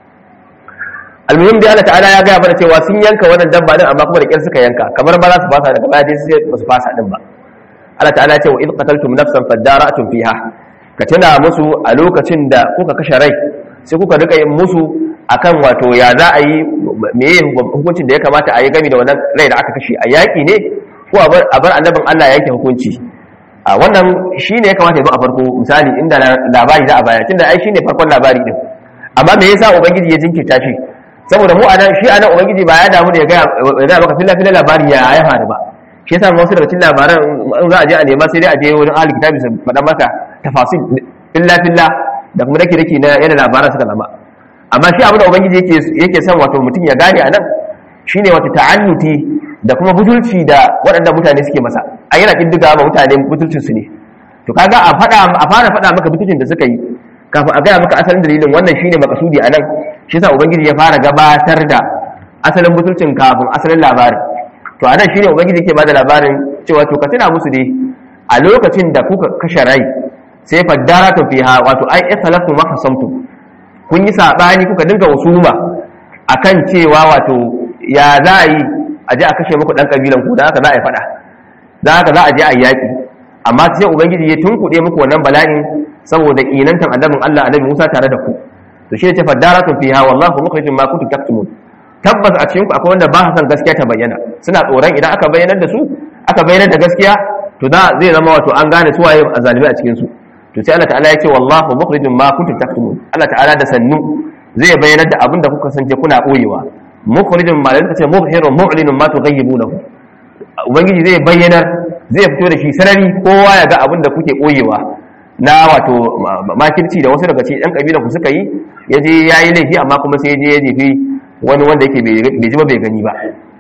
almuhim dai Allah ta'ala ya gaya mana cewa sun yanka wannan dabba din amma kuma da kyar suka yanka kamar ba za su fasa daga baya dai sai ba su fasa din ba Allah ta'ala ya ce wa id qataltum nafsan fadara'tum fiha ka tuna musu a lokacin da kuka kashe rai sai kuka rika yin musu akan wato ya za a yi meye hukuncin da ya kamata a yi gami da wannan rai da aka kashe a yaƙi ne ko a bar annabin Allah ya yanke hukunci a wannan shi ne ya kamata ya zo a farko misali inda labari za a baya tunda ai shi ne farkon labari din amma me yasa ubangiji ya jinkirta shi saboda mu anan shi anan ubangiji ba ya damu da ya ga ya maka filla filla labari ya ya faru ba shi yasa wasu daga cikin labaran in za a je a nema sai dai a je wurin ahli kitabi su faɗa maka tafasil filla filla da kuma dake dake na yadda labaran suka zama amma shi abin da ubangiji yake yake son wato mutum ya gane anan shine wata ta'annuti da kuma butulci da waɗanda mutane suke masa a yana kiddiga ma mutane butulcin su ne to kaga a faɗa a fara faɗa maka butulcin da suka yi kafin a gaya maka asalin dalilin wannan shine makasudi anan shi yasa ubangiji ya fara gabatar da asalin butulcin kafin asalin labarin to anan shine ubangiji yake bada labarin cewa to ka tuna musu dai a lokacin da kuka kashe rai sai faddaratu fiha wato ai ikhlafu ma hasamtu kun yi sabani kuka dinga usuma akan cewa wato ya za a yi a je a kashe muku dan kabilan ku da haka za a yi fada da haka za a je a yi yaki amma sai ubangiji ya tunkuɗe muku wannan bala'in saboda kinantan annabin Allah annabi Musa tare da ku to shi ne ce faddaratun fiha wallahu mukhrijum ma kuntum taktumun tabbas a cikin ku akwai wanda ba san gaskiya ta bayyana suna tsoron idan aka bayyanar da su aka bayyanar da gaskiya to da zai zama wato an gane su waye azalimi a cikin su to sai Allah ta'ala ya ce wallahu mukhrijum ma kuntum taktumun Allah ta'ala da sannu zai bayyanar da abin da kuka sance kuna boyewa mukhrijum ma da ce mubhirun mu'linun ma tughayibunahu ubangiji zai bayyanar zai fito da shi sarari kowa ya ga abin da kuke boyewa na wato makirci da wasu daga cikin ɗan ƙabilan ku suka yi ya je ya yi laifi amma kuma sai ya je ya jefi wani wanda yake bai ji ba bai gani ba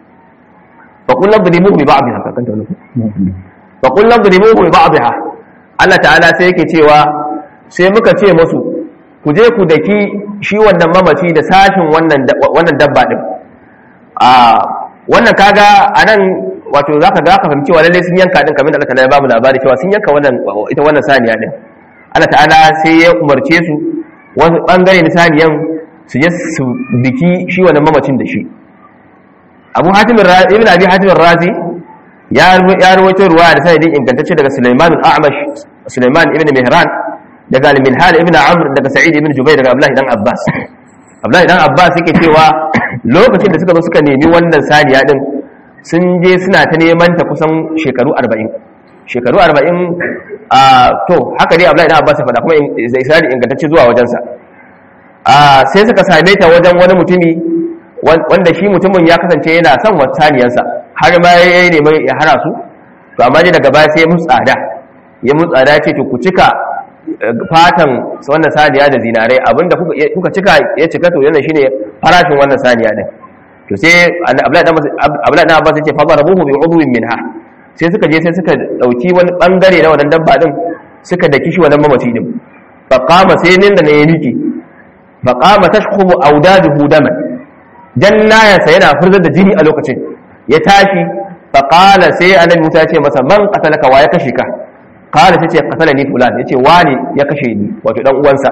fa kullum da limu bi ba'dha kan ta nufi fa kullum da limu bi ba'dha Allah ta'ala sai yake cewa sai muka ce musu ku je ku daki shi wannan mamaci da sashin wannan wannan dabba din a wannan kaga anan wato zaka ga ka fahimci wa lalle sun yanka din kamar da Allah ta'ala ya bamu labari cewa sun yanka wannan ita wannan saniya din Allah ta'ala sai ya umarce su wani bangare na saniyan su je su biki shi wannan mamacin da shi Abu Hatim ibn Abi Hatim Razi ya ya rawaito ruwaya da sanadin ingantacce daga Sulaiman al-A'mash Sulaiman ibn Mihran daga Al-Minhal ibn Amr daga Sa'id ibn Jubayr daga Abdullah dan Abbas abdullahi dan abbas yake cewa lokacin da suka zo suka nemi wannan saniya din sun je suna ta neman ta kusan shekaru 40 shekaru 40 a to haka dai abdullahi dan abbas ya faɗa kuma zai isnadi ingantacce zuwa wajensa a sai suka same ta wajen wani mutumi wanda shi mutumin ya kasance yana son wata saniyansa har ma ya yi neman ya hana su to amma dai daga baya sai ya musu tsada ya musu tsada ya ce to ku cika fatan wannan saniya da zinarai abinda kuka cika ya cika to yana shine farashin wannan saniya din to sai abdullahi dan abbas yace fa darabuhu bi udwin minha sai suka je sai suka dauki wani bangare na wannan dabba din suka daki shi wannan mamaci din fa qama sai nin da ne ya miki fa qama tashkhubu awdaduhu daman jannayansa yana furzar da jini a lokacin ya tashi fa qala sai annabi Musa ya ce masa man qatalaka wa ya kashe ka qala sai ce qatalani fulan yace wani ya kashe ni wato dan uwansa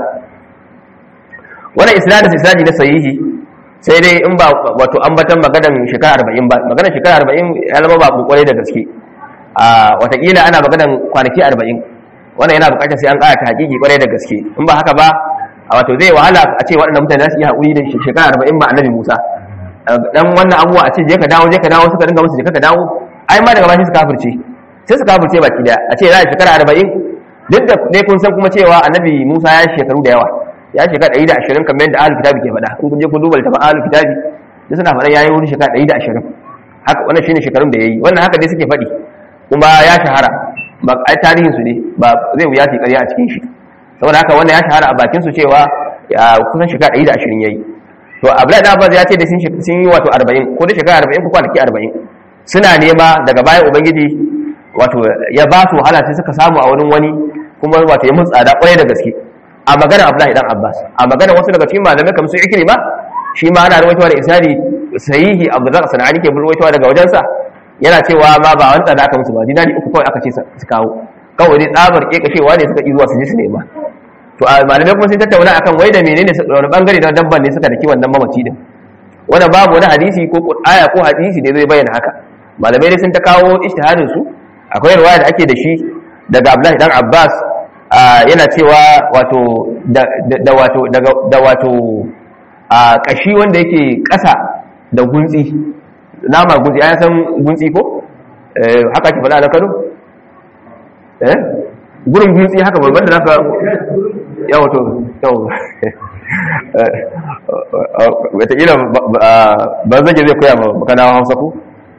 wannan isnadin isnadi na sahihi sai dai in ba wato ambatan maganan shekara 40 ba maganan shekara 40 ya zama ba kokore da gaske a watakila ana maganan kwanaki 40 wannan yana bukatar sai an ƙara ta hakiki kwarai da gaske in ba haka ba a wato zai wahala a ce waɗannan mutane za su iya haƙuri da shekara 40 ba annabi Musa dan wannan abuwa a ce je ka dawo je ka dawo suka dinga musu je ka dawo ai ma daga bashi su kafirce sai su kafirce baki daya a ce za a shekara 40 duk da dai kun san kuma cewa annabi Musa ya shekaru da yawa ya shekara 120 kamar yadda ahlul kitabi ke faɗa in kun je kun duba littafin ahlul kitabi da suna faɗa yayi wani shekara 120 haka wannan shine shekarun da yayi wannan haka dai suke faɗi kuma ya shahara ba ai tarihin su ne ba zai wuya su ƙarya a cikin shi saboda haka wannan ya shahara a bakin su cewa kusan shekara 120 yayi to abdullahi da abbas ya ce da sun yi wato 40 ko da shekara 40 ko kwanaki 40 suna nema daga bayan ubangiji wato ya ba su wahala sai suka samu a wurin wani kuma wato ya mun tsada kwarai da gaske a magana abdullahi dan abbas a magana wasu daga cikin malamai kamar su ikrima shi ma ana rawaitowa da isnadi sahihi abdullahi sanani ke rawaitowa daga wajensa yana cewa ma ba wani tsada aka musu ba dinari uku kawai aka ce su kawo kawai dai tsabar kekashewa ne suka ƙi zuwa su je su nema to a malamai kuma sun tattauna akan wai da menene wani bangare na dabban ne suka daki wannan mamaci din wannan babu wani hadisi ko aya ko hadisi da zai bayyana haka malamai dai sun ta kawo ijtihadin su akwai riwaya da ake da shi daga Abdullahi dan Abbas yana cewa wato da wato da wato a kashi wanda yake ƙasa da guntsi nama guntsi ya san guntsi ko haka ki faɗa da Kano eh gurin guntsi haka babban da zaka yawa to yawa wataƙila ba zage zai koya ma kana hausa ku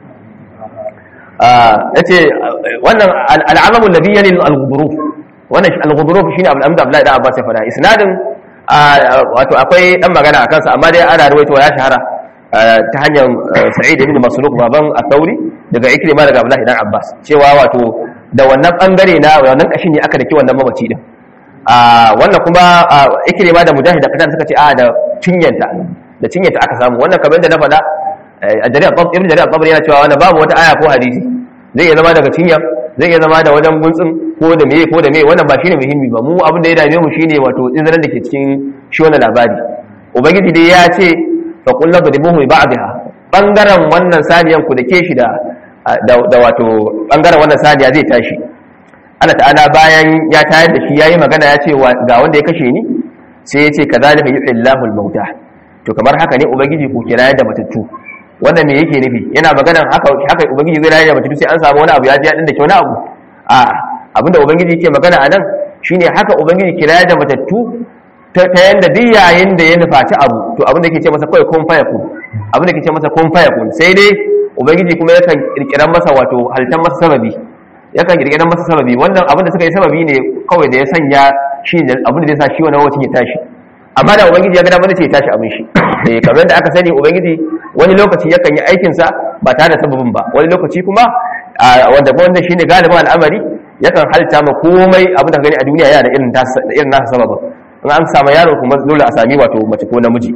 ya ce wannan al'amamun da biyanin al-guduruf wannan al-guduruf shi ne abin da abdullahi da abbas ya fada isnadin wato akwai dan magana a kansa amma dai ana ruwaito ya shahara ta hanyar sa'id ibn masruq baban at-tauri daga ikrima daga abdullahi dan abbas cewa wato da wannan bangare na wannan kashin ne aka daki wannan mamaci din a wannan kuma ikrima da mujahid da kadan suka ce a da cinyanta da cinyanta aka samu wannan kamar da na faɗa a jari'a tab ibn jari'a tabari yana cewa wannan babu wata aya ko hadisi zai iya zama daga cinya zai iya zama da wajen guntsin ko da meye ko da meye wannan ba shine muhimmi ba mu abin da ya dame mu shine wato izinin da ke cikin shi wannan labari ubangiji dai ya ce fa qul la tadribuhu bi ba'dha bangaren wannan saniyan ku da ke shi da da wato bangaren wannan saniya zai tashi Allah ta'ala bayan ya tayar da shi yayi magana ya ce ga wanda ya kashe ni sai ya ce kadhalika yuhillahu al-mauta to kamar haka ne ubangiji ku kira da matattu wannan me yake nufi yana magana haka haka ubangiji zai rayar da matattu sai an samu wani abu ya ji ya dinda wani abu a abinda ubangiji yake magana anan shine haka ubangiji kira da matattu ta yanda duk yayin da ya nufaci abu to abinda yake ce masa kawai kun faya kun abinda yake ce masa kun faya kun sai dai ubangiji kuma yakan kirkiran masa wato halittar masa sababi yakan kirkiran masa sababi wannan abin da suka yi sababi ne kawai da ya sanya shi abin da zai sa shi wannan wacin ya tashi amma da ubangiji ya ga dama zai ya tashi abin shi eh kamar da aka sani ubangiji wani lokaci yakan yi aikin sa ba tare da sababin ba wani lokaci kuma wanda wanda shine galibin al'amari yakan halta ma komai abin da gani a duniya yana da irin nasa irin nasa sababin in an samu yaro kuma dole a sami wato mace ko namiji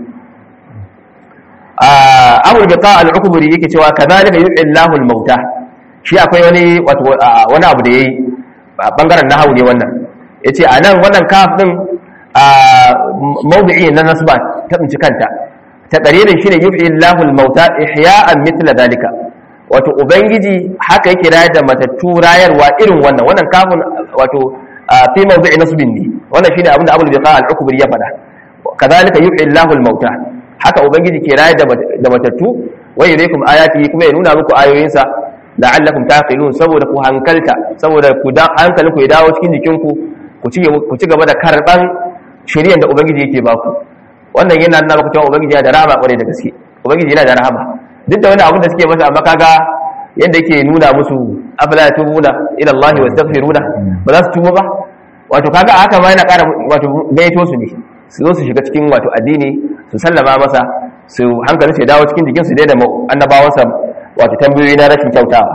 abul biqa al-ukburi yake cewa kadhalika yu'illahu al-mauta shi akwai wani wato wani abu da yayi bangaren nahawu ne wannan yace anan wannan kaf din mawdi'i na nasba ta tsinci kanta ta dalilin shine yu'illahu al-mauta ihya'an mithla dalika wato ubangiji haka yake rayar da matattu rayarwa irin wannan wannan kafin wato fi mawdi'i nasbin ne wannan shine abin da abul biqa al-ukburi ya faɗa kadhalika yuhyi Allahu al-mauta haka ubangiji ke rayar da matattu wa yuriikum ayatihi kuma ya nuna muku ayoyinsa la'allakum taqilun saboda ku hankalta saboda ku da hankalinku ya dawo cikin jikinku ku ci ku ci gaba da karban shari'ar da ubangiji yake baku wannan yana nuna muku cewa ubangiji yana da rahama kwarai da gaske ubangiji yana da rahama duk da wani abin da suke masa amma kaga yadda yake nuna musu afala tubuna ila Allah wa astaghfiruna ba za su tuba ba wato kaga haka ma yana ƙara wato gaito su ne su zo su shiga cikin wato addini su sallama masa su hankali su dawo cikin jikin su da annabawansa wato tambayoyi na rashin kyautawa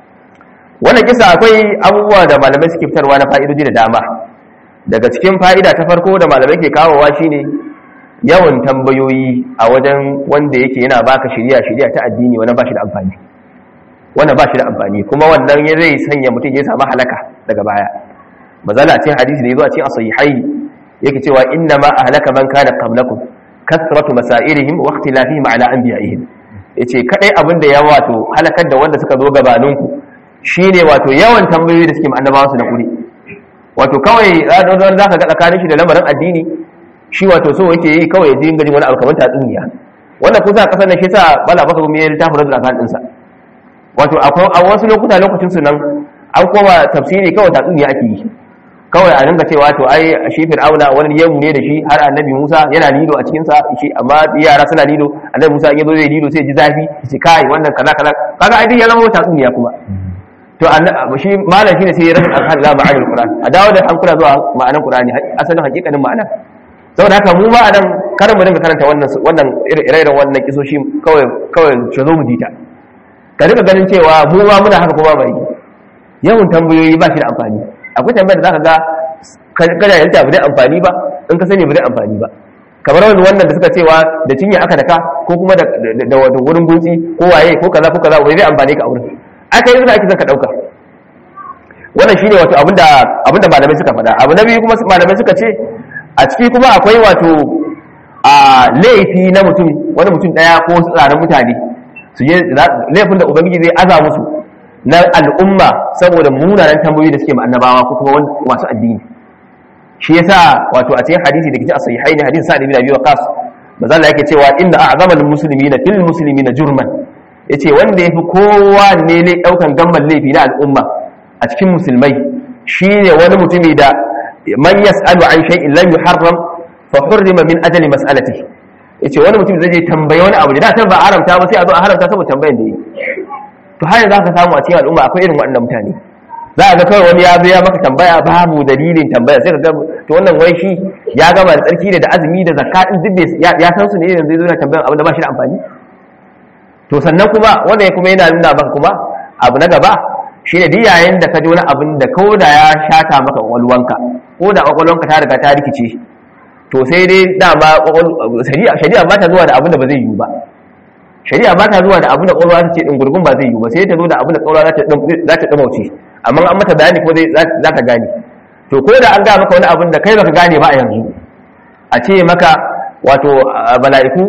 wannan kisa akwai abubuwa da malamai suke fitarwa na fa'idodi da dama daga cikin fa'ida ta farko da malamai ke kawowa shine yawan tambayoyi a wajen wanda yake yana baka shirya shirya ta addini wannan ba shi da amfani wannan ba shi da amfani kuma wannan ya zai sanya mutum ya samu halaka daga baya mazala cikin hadisi da yazo a cikin as-sahihai yake cewa inna ma ahlaka man kana qablakum kasratu masairihim wa ikhtilafihim ala anbiya'ihim yace kadai abin da ya wato halakar da wanda suka zo gabaninku shine wato yawan tambayoyi da suke ma annabawa su na kuri wato kawai za ka ga tsakanin shi da lamarin addini shi wato so yake yi kawai ya dinga jin wani abu kamar tatsuniya wannan kusa kasar da shi sa bala baka gumi ya littafin rajul akan dinsa wato a wasu lokuta lokacin su nan an koma tafsiri kawai tatsuniya ake yi kawai a dinga cewa to ai shi fir'auna wani yemu ne da shi har annabi Musa yana lilo a cikin sa shi amma yara suna lilo annabi Musa in yazo zai lilo sai ji zafi shi kai wannan kaza kaza kaga ai ya zama tatsuniya kuma to shi malam shine sai ya rabu alhal la ma'anil qur'an a dawo da hankula zuwa ma'anar qur'ani asalin hakikanin ma'ana saboda haka mu ba a nan karin mu dinga karanta wannan wannan ire-iren wannan kisoshi kawai kawai ce zo mu jita ka dinga ganin cewa mu ma muna haka kuma bai yawan tambayoyi ba shi da amfani akwai tambayar da zaka ga kada ya ta bude amfani ba in ka sani bude amfani ba kamar wani wannan da suka cewa da cinya aka daka ko kuma da da wato wurin gutsi ko waye ko kaza ko kaza wai zai amfani ka a wurin aka yi zuwa ake son ka dauka wannan shine wato abinda abinda malamai suka faɗa abu na biyu kuma malamai suka ce a ciki kuma akwai wato a laifi na mutum wani mutum daya ko wasu tsarin mutane su je laifin da ubangiji zai aza musu na al'umma saboda munanan tambayoyi da suke ma annabawa ko kuma masu addini shi yasa wato a cikin hadisi da kici a sahihai ne hadisi sa'id ibn abi waqas manzo Allah yake cewa inna a'zamal muslimina fil muslimina jurman yace wanda yafi kowa ne ne daukan gamban laifi na al'umma a cikin musulmai shine wani mutumi da man yas'alu an shay'in lam yuharram fa hurrima min ajali mas'alatihi yace wani mutum zai je tambaye wani abu da ta ba haramta ba sai a zo a haramta saboda tambayan da yi to har yanzu ka samu a cikin al'umma akwai irin waɗannan mutane za a ga kawai wani ya zo ya maka tambaya babu dalilin tambaya sai ka ga to wannan wai shi ya gama da tsarki da azumi da zakka din duk ya san su ne yanzu zai zo na tambayan abin da ba shi da amfani to sannan kuma wanda ya kuma yana nuna maka kuma abu na gaba shi ne duk yayin da ka ji wani abin da ko da ya shata maka kwakwalwanka ko da kwakwalwanka ta riga ta rikice to sai dai dama shari'a ba ta zuwa da abin da ba zai yiwu ba shari'a ba ta zuwa da abin da kwakwalwa ta ce gurgun ba zai yiwu ba sai ta zo da abin da kwakwalwa za ta ɗumauce amma an mata bayani ko za ka gane to ko da an ga maka wani abin da kai baka gane ba a yanzu a ce maka wato bala'iku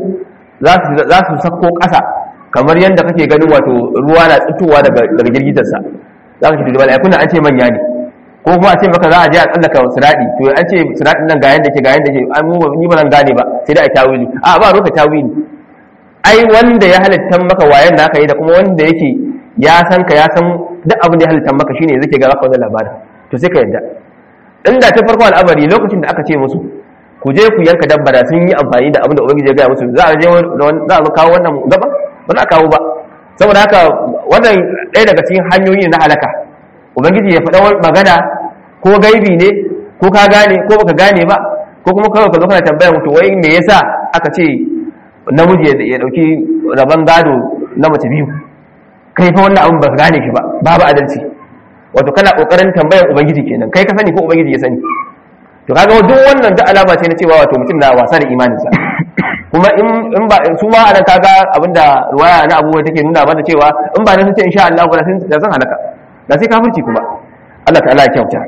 za su sako ƙasa kamar yadda kake ganin wato ruwa na tsitowa daga girgitarsa za ka ce da mala'ikun an ce manya ne ko kuma a ce maka za a je a tsallaka siradi to an ce siradin nan ga yanda ke ga yanda ke an mu ni ba zan gane ba sai dai a tawili a ba roka tawili ai wanda ya halitta maka wayan da aka yi da kuma wanda yake ya san ka ya san duk abin da ya halitta maka shine zai ga baka wannan labarin to sai ka yadda inda ta farko al'amari lokacin da aka ce musu ku je ku yanka dabba da sun yi amfani da abin da ubangiji ya gaya musu za a je za a kawo wannan gaba ba za a kawo ba saboda haka wannan ɗaya daga cikin hanyoyi na halaka ubangiji ya faɗa magana ko gaibi ne ko ka gane ko baka gane ba ko kuma kawai ka zo kana tambaya mutu wai me yasa aka ce namiji ya dauki rabon gado na mace biyu kai fa wannan abin ba ka gane shi ba babu adalci wato kana kokarin tambayar ubangiji kenan kai ka sani ko ubangiji ya sani to kaga duk wannan duk alama ce na cewa wato mutum na wasa da imaninsa kuma in ba su ma anan kaga abinda ruwaya na abubuwa take nuna mana cewa in ba na sun ce insha Allah ba da sun halaka da sai kafirci kuma Allah ta'ala ya kyauta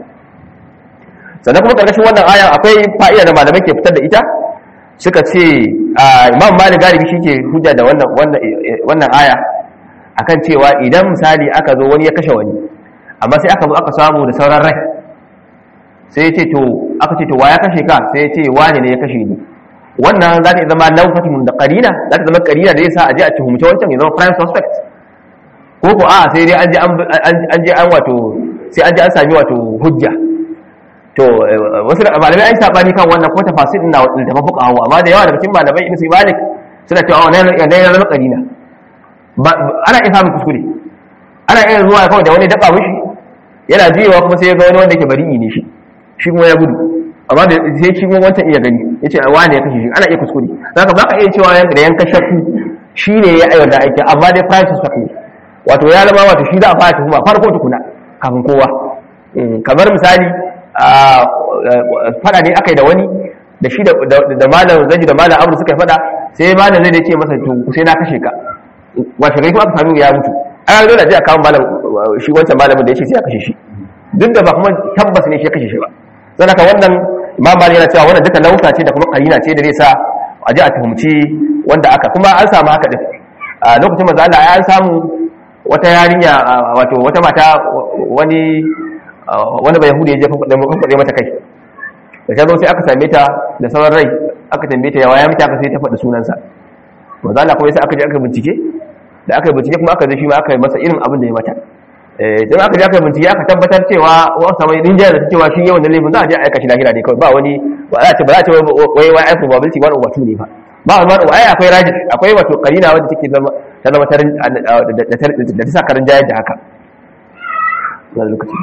sannan kuma karkashin wannan aya akwai fa'ida da malamai ke fitar da ita suka ce imam malik galibi shi ke hujja da wannan wannan aya akan cewa idan misali aka zo wani ya kashe wani amma sai aka zo aka samu da sauran rai sai ya ce to aka ce to wa ya kashe ka sai ya ce wani ne ya kashe ni wannan za ta zama laufatun da karina za ta zama karina da yasa a je a tuhumce wancan ya zama prime suspect ko ko a sai dai an je an je an wato sai an je an sami wato hujja to wasu malamai an sabani kan wannan ko tafasir din na da mafuka hawa amma da yawa daga cikin malamai ibn Malik suna cewa wannan yana yana zama karina ana iya samun kuskure ana iya zuwa kawai da wani daba mishi yana jiyewa kuma sai ya ga wani wanda yake bari'i ne shi shi kuma ya gudu amma da sai shi kuma wancan iya gani yace wani ya kashe shi ana iya kuskure zaka ba ka iya cewa da yanka shakku shine ya ayyana aiki amma dai price suspect ne wato ya zama wato shi za a fara tuhuma farko tukuna kafin kowa kamar misali fada ne aka yi da wani da shi da malam zaji da malam abu suka yi fada sai malam zai ce masa to sai na kashe ka washe gari kuma aka sami ya mutu an zo da ji a kawo malam shi wancan malamin da ya ce sai ya kashe shi duk da ba kuma tabbas ne shi ya kashe shi ba don haka wannan imam malik yana cewa wannan duka lauta ce da kuma karina ce da zai sa a ji a tuhumci wanda aka kuma an samu haka din a lokacin manzo Allah ya samu wata yarinya wato wata mata wani wani bai yahudi ya je kwakwade mata kai da ta zo sai aka same ta da sauran rai aka tambaye ta yawa ya mita aka sai ta faɗi sunansa manzo Allah kuma sai aka je aka bincike da aka bincike kuma aka je shi ma aka yi masa irin abin da ya mata don aka je aka bincike aka tabbatar cewa wasu samai rinjaya da cewa shi yawan da laifin za a je a aika shi lahira ne kawai ba wani ba za a ce ba za a ce wai wai ai probability one over two ne ba ba wani ai akwai raji akwai wato karina wanda take zama ta zama ta da ta sa karin jayar da haka wani lokaci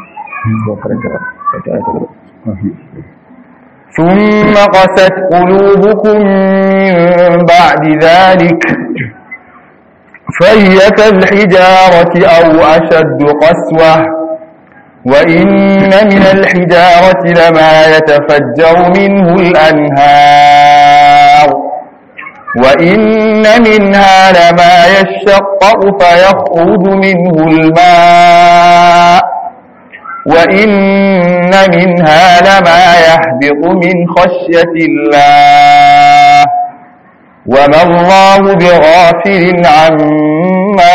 ثم قست قلوبكم من بعد ذلك فهي كالحجارة أو أشد قسوة وإن من الحجارة لما يتفجر منه الأنهار وإن منها لما يشقق فيخرج منه الماء وإن منها لما يحبط من خشية الله وما الله بغافل عما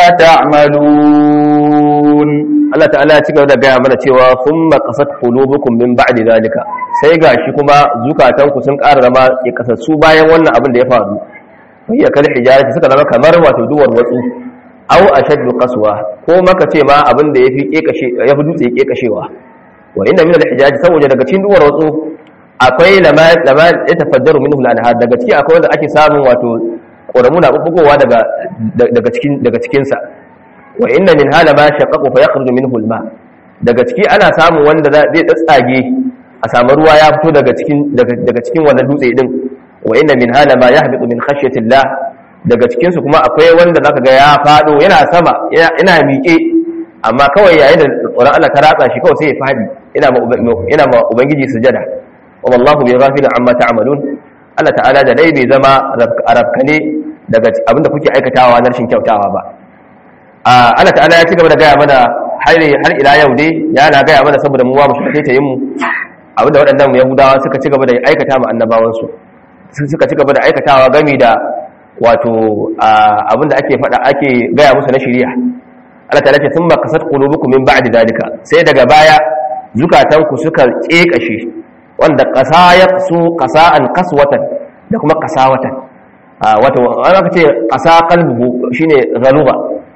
تعملون Allah ta'ala ya ci gaba da gaya mana cewa sun makasat qulubukum min ba'di zalika sai gashi kuma zukatanku sun ƙara zama ya kasassu bayan wannan abin da ya faru ya kal hijarati suka zama kamar wato duwar watsu aw ashaddu qaswa ko maka ce ma abin da yafi kekashe yafi dutse kekashewa wa inna min al-hijarati saboda daga cikin duwar watsu akwai lama lama ya tafaddaru minhu al-anhar daga ciki akwai wanda ake samun wato ƙoramu na bubbugowa daga daga cikin daga cikin sa wa inna min hala ma shaqqaqu fa yakhruju minhu al-ma daga ciki ana samun wanda zai tsatsage a samu ruwa ya fito daga cikin daga cikin wannan dutse din wa inna min hala ma yahbitu min khashyati Allah daga cikin su kuma akwai wanda zaka ga ya fado yana sama yana miƙe amma kawai yayin da tsoron Allah ta ratsa shi kawai sai ya fadi ina ma ina ma ubangiji sujada wa wallahu bi ghafilin amma ta'malun Allah ta'ala da dai bai zama arabkane daga abinda kuke aikatawa na rashin kyautawa ba Allah ta'ala ya ci gaba da gaya mana har har ila yau dai yana gaya mana saboda mu wa mu shi ta yin mu abinda waɗannan yahudawa suka ci gaba da aikata ma annabawan su suka ci gaba da aikatawa gami da wato abinda ake faɗa ake gaya musu na shari'a Allah ta'ala ce thumma qasat qulubukum min ba'di dalika sai daga baya zukatanku suka kekashe wanda qasa yaqsu qasa'an qaswatan da kuma qasawatan wato an aka ce qasa qalbuhu shine ghaluba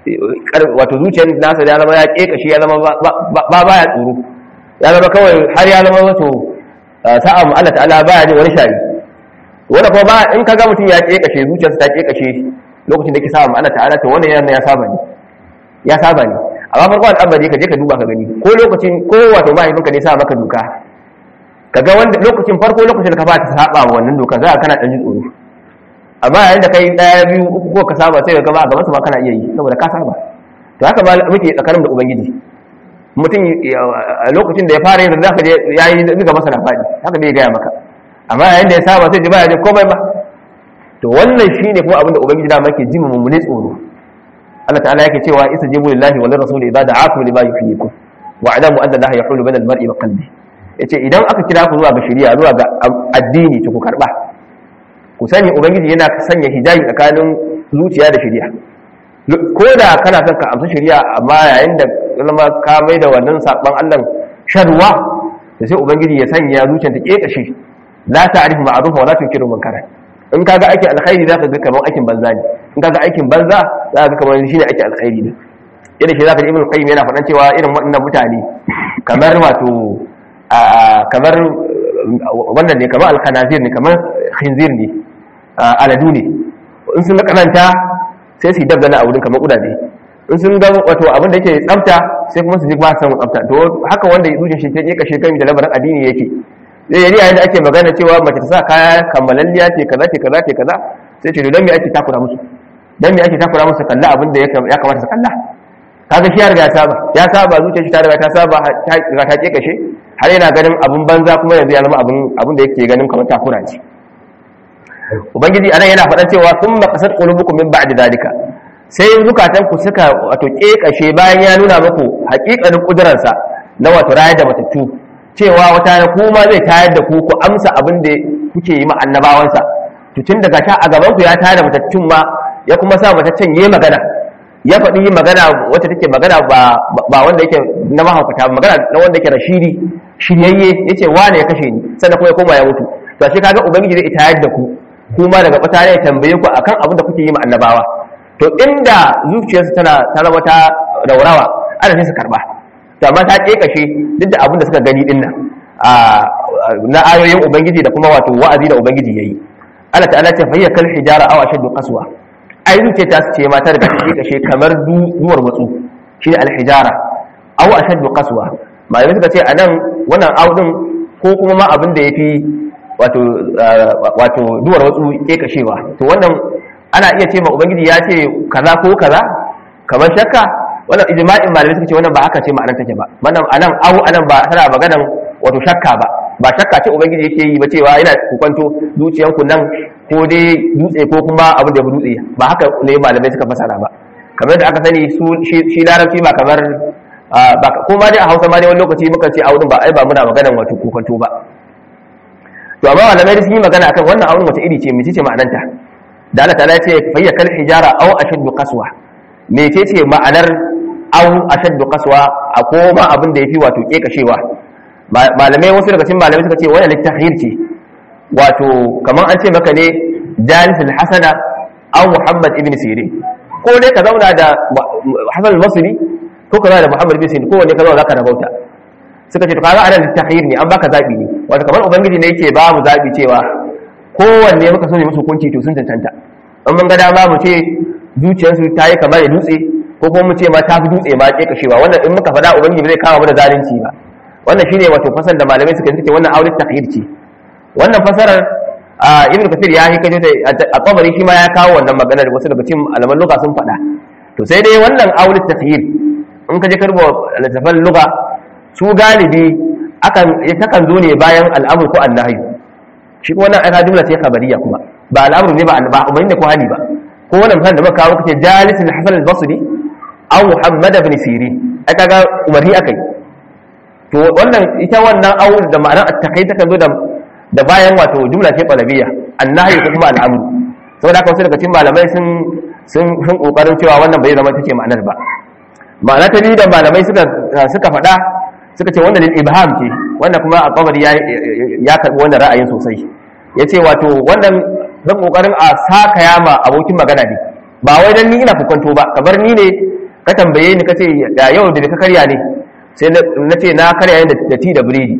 wato zuciyar nasa ya zama ya kekashe ya zama ba baya tsoro ya zama kawai har ya zama wato sa'a mu Allah ta'ala baya jin wani shari wanda kuma ba in kaga mutum ya kekashe zuciyarsa ta kekashe lokacin da yake sa'a mu Allah ta'ala to wannan yana ya saba ne ya saba ne amma farko al'amari ka je ka duba ka gani ko lokacin ko wato mahaifinka ne sa maka doka kaga wanda lokacin farko lokacin da ka fata saba wa wannan doka za ka kana dan jin tsoro amma yayin da kai daya biyu uku ko ka saba sai ka ga ba gaban su ma kana iya yi saboda ka saba to haka ma muke tsakanin da ubangiji mutum a lokacin da ya fara yin zaka je yayi zuga masa nafadi haka bai gaya maka amma yayin da ya saba sai ji baya je komai ba to wannan shine kuma abin da ubangiji da yake jima mummune tsoro Allah ta'ala yake cewa istajibu lillahi wa lirrasuli idza da'akum lima yuhyikum wa a'lamu anna allaha yahulu bainal mar'i wa qalbi yace idan aka kira ku zuwa ga shari'a zuwa ga addini to ku karba ku sani ubangiji yana sanya hijabi tsakanin zuciya da shari'a ko da kana son ka amsa shari'a amma yayin da zama ka mai da wannan saban Allah sharwa da sai ubangiji ya sanya zuciyar ta kekashe la ta'rifu ma'ruf wa la tunkiru munkara in kaga aikin alkhairi zaka ga kamar aikin banza ne in kaga aikin banza zaka ga kamar shine aikin alkhairi ne irin shi zaka ji ibn qayyim yana faɗan cewa irin waɗannan mutane kamar wato kamar wannan ne kamar alkhanazir ne kamar khinzir ne aladu ne in sun ga kananta sai su yi dabdana a wurin kamar kudaje in sun ga wato abin da yake tsafta sai kuma su ji ba su samu tsafta to haka wanda ya duje shi ta je kashe kan da labarin addini yake zai yi yayin da ake magana cewa mace ta sa kaya kammalalliya ce kaza ce kaza ce kaza sai ce don me ake takura musu don me ake takura musu kalla abin da ya kamata su kalla kaga shi ya riga ya saba ya saba zuciyar shi ta riga ta saba ta riga ta kashe har yana ganin abin banza kuma yanzu ya zama abin abin da yake ganin kamar takura ce ubangiji anan yana faɗan cewa sun makasar qulubukum min ba'di dalika sai zukatan ku suka wato kekashe bayan ya nuna muku haƙiƙanin kuduransa na wato rayar da matattu cewa wata na kuma zai tayar da ku ku amsa abin da kuke yi ma annabawansa to tun daga ta a gaban ku ya tayar da matattun ma ya kuma sa mataccen yayi magana ya faɗi magana wacce take magana ba ba wanda yake na mahaukata magana na wanda yake rashidi shiryayye yace wane ya kashe ni sannan kuma ya koma ya mutu to shi kaga ubangiji zai tayar da ku kuma daga bata ne tambaye ku akan abin da kuke yi ma annabawa to inda zuciyarsu tana ta zama ta raurawa ana sai su karba to amma ta kekashe duk da abin da suka gani din nan na ayoyin ubangiji da kuma wato wa'azi da ubangiji yayi Allah ta'ala ce fayya kal hijara aw ashaddu qaswa ai zuciya ta ce ma ta daga kekashe kamar duwar matsu shine al hijara aw ashaddu qaswa malamai suka ce anan wannan aw din ko kuma ma abin da yafi wato wato duwar watsu kekashewa to wannan ana iya ce ma ubangiji ya ce kaza ko kaza kamar shakka wannan ijma'in malamai suka ce wannan ba haka ce ma'anar take ba wannan anan awu anan ba tana maganan wato shakka ba ba shakka ce ubangiji yake yi ba cewa yana kukwanto zuciyanku nan ko dai dutse ko kuma abin da ya dutse ba haka ne malamai suka fasara ba kamar da aka sani su shi larabci ba kamar ko ma dai a hausa ma dai wani lokaci muka ce awudin ba ai ba muna maganan wato kukwanto ba to amma malamai sun yi magana akan wannan awudin wace iri ce mece ce ma'ananta da Allah ta'ala ce fayya kal hijara aw ashaddu qaswa mece ce ma'anar aw ashaddu qaswa a koma abin da yafi wato kekashewa malamai wasu daga cikin malamai suka ce wannan littahir ce wato kamar an ce maka ne Jalis al-Hasana aw Muhammad ibn Sirin ko dai ka zauna da Hasan al-Basri ko ka zauna da Muhammad ibn Sirin ko wanne ka zauna zaka rabauta suka ce to kaga anan littahir ne an baka zabi ne wato kamar ubangiji ne yake ba mu zabi cewa kowanne muka so ne musu hukunci to sun cancanta in mun ga dama mu ce zuciyarsu ta yi kamar da dutse ko kuma mu ce ma ta fi dutse ma ke kashewa wannan in muka faɗa ubangiji zai kama mana zalunci ba wannan shine wato fasar da malamai suka ce wannan aure takhir ce wannan fasarar ibn kathir ya hikaje ta a tabari shi ma ya kawo wannan maganar wasu daga cikin alaman lugha sun faɗa to sai dai wannan aure takhir in ka je karbo littafan lugha su galibi akan takan zo ne bayan al'amur ko annahi shi ko wannan aka jumla ce khabariya kuma ba al'amru ne ba ba umarni ko hali ba ko wannan misalin da muka kawo kace jalis al-hasan al-basri aw muhammad ibn sirin ai kaga umarni akai to wannan ita wannan aw da ma'anar at-taqi ta kan zo da da bayan wato jumla ce qalabiyya annahi ko kuma al'amru saboda haka wasu daga cikin malamai sun sun sun kokarin cewa wannan bai zama take ma'anar ba ma'ana ta biyu da malamai suka suka faɗa suka ce wannan lil ibham ce wannan kuma a kabari ya ya karbi wannan ra'ayin sosai yace wato wannan zan kokarin a saka yama abokin magana ne ba wai dan ni ina fukanto ba kamar ni ne ka tambaye ni kace da yau da ka karya ne sai na ce na karya ne da ti da biredi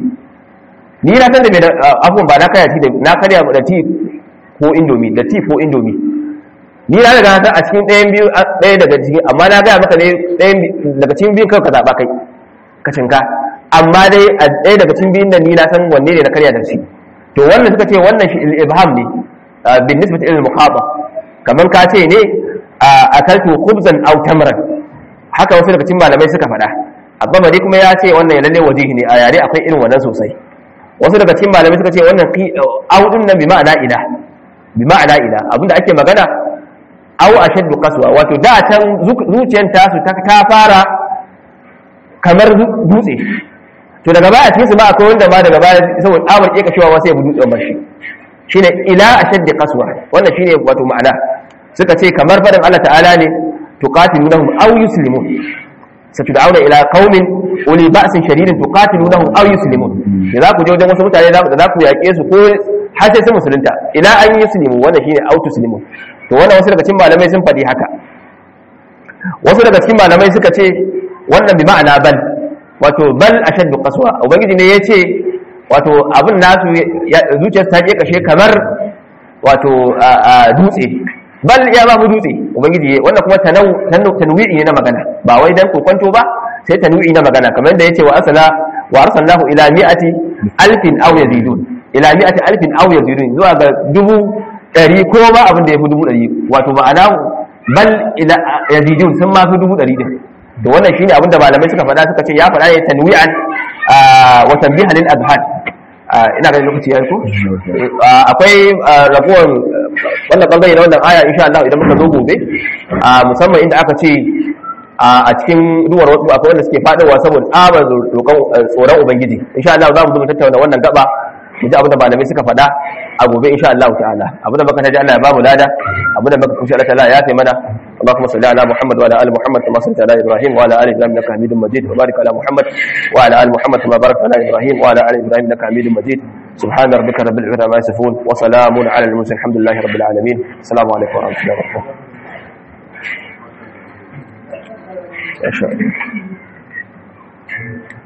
ni na san da bai afwan ba na karya ti da na karya da ti ko indomi da ti ko indomi ni na daga san a cikin ɗayan biyu ɗaya daga cikin amma na gaya maka ne ɗayan daga cikin biyun kawai ka zaɓa kai ka cinka amma dai a ɗaya daga cikin biyun da ni na san wanne ne na karya da shi to wannan suka ce wannan shi ibham ne bin nisbati ilal mukhaba kaman ka ce ne akaltu khubzan aw tamran haka wasu daga cikin malamai suka faɗa abbamari kuma ya ce wannan ya lalle wajihi ne a yare akwai irin wannan sosai wasu daga cikin malamai suka ce wannan audun nan bi ma'ana ila bi ma'ana ila abinda ake magana aw ashaddu qaswa wato da can zuciyar tasu ta fara kamar dutse to daga baya cikin su ba akwai wanda ma daga baya saboda tsabar keka shiwa sai ya bi dutsen bashi shine ila ashaddi qaswa wannan shine wato ma'ana suka ce kamar fadin Allah ta'ala ne tuqatilunahum aw yuslimun satud'auna ila qaumin uli ba'sin shadidin tuqatilunahum aw yuslimun da za ku je wajen wasu mutane da za ku yaƙe su ko har sai sun musulunta ila an yi sulimu wanda shine autu sulimu to wannan wasu daga cikin malamai sun faɗi haka wasu daga cikin malamai suka ce wannan bi ma'ana bal wato bal ashaddu qaswa ubangiji ne yace wato abin nasu zuciyar ta je kashe kamar wato dutse bal ya ba mu dutse ubangiji wannan kuma tanwi'i ne na magana ba wai dan kokonto ba sai tanwi'i na magana kamar da yace wa asala wa arsalnahu ila mi'ati alfin aw yazidun ila mi'ati alfin aw yazidun zuwa ga dubu ɗari ko ba abin da ya fi dubu ɗari wato ma'ana bal ila yazidun sun ma fi dubu ɗari din to wannan shine abin da malamai suka faɗa suka ce ya faɗa ne tanwi'an wa tanbihan lil azhan ina ganin lokaci yayi ko akwai rabuwar wannan bangare na wannan aya insha Allah idan muka zo gobe musamman inda aka ce a cikin duwar wasu akwai wanda suke faɗowa saboda tsabar tsoron ubangiji insha Allah za mu zo mu tattauna wannan gaba mu ji abinda malamai suka faɗa a gobe insha Allah ta'ala abinda baka taji Allah ya bamu lada abinda baka kushi Allah ta'ala ya kai mana Allahumma salli ala Muhammad wa ala ali Muhammad kama sallaita ala Ibrahim wa ala ali Ibrahim innaka Hamidum Majid wa barik ala Muhammad wa ala ali Muhammad kama barakta ala Ibrahim wa ala ali Ibrahim innaka Hamidum Majid سبحان ربك رب العزة عما يصفون وسلام على المرسلين الحمد لله رب العالمين السلام عليكم ورحمة الله وبركاته ما شاء الله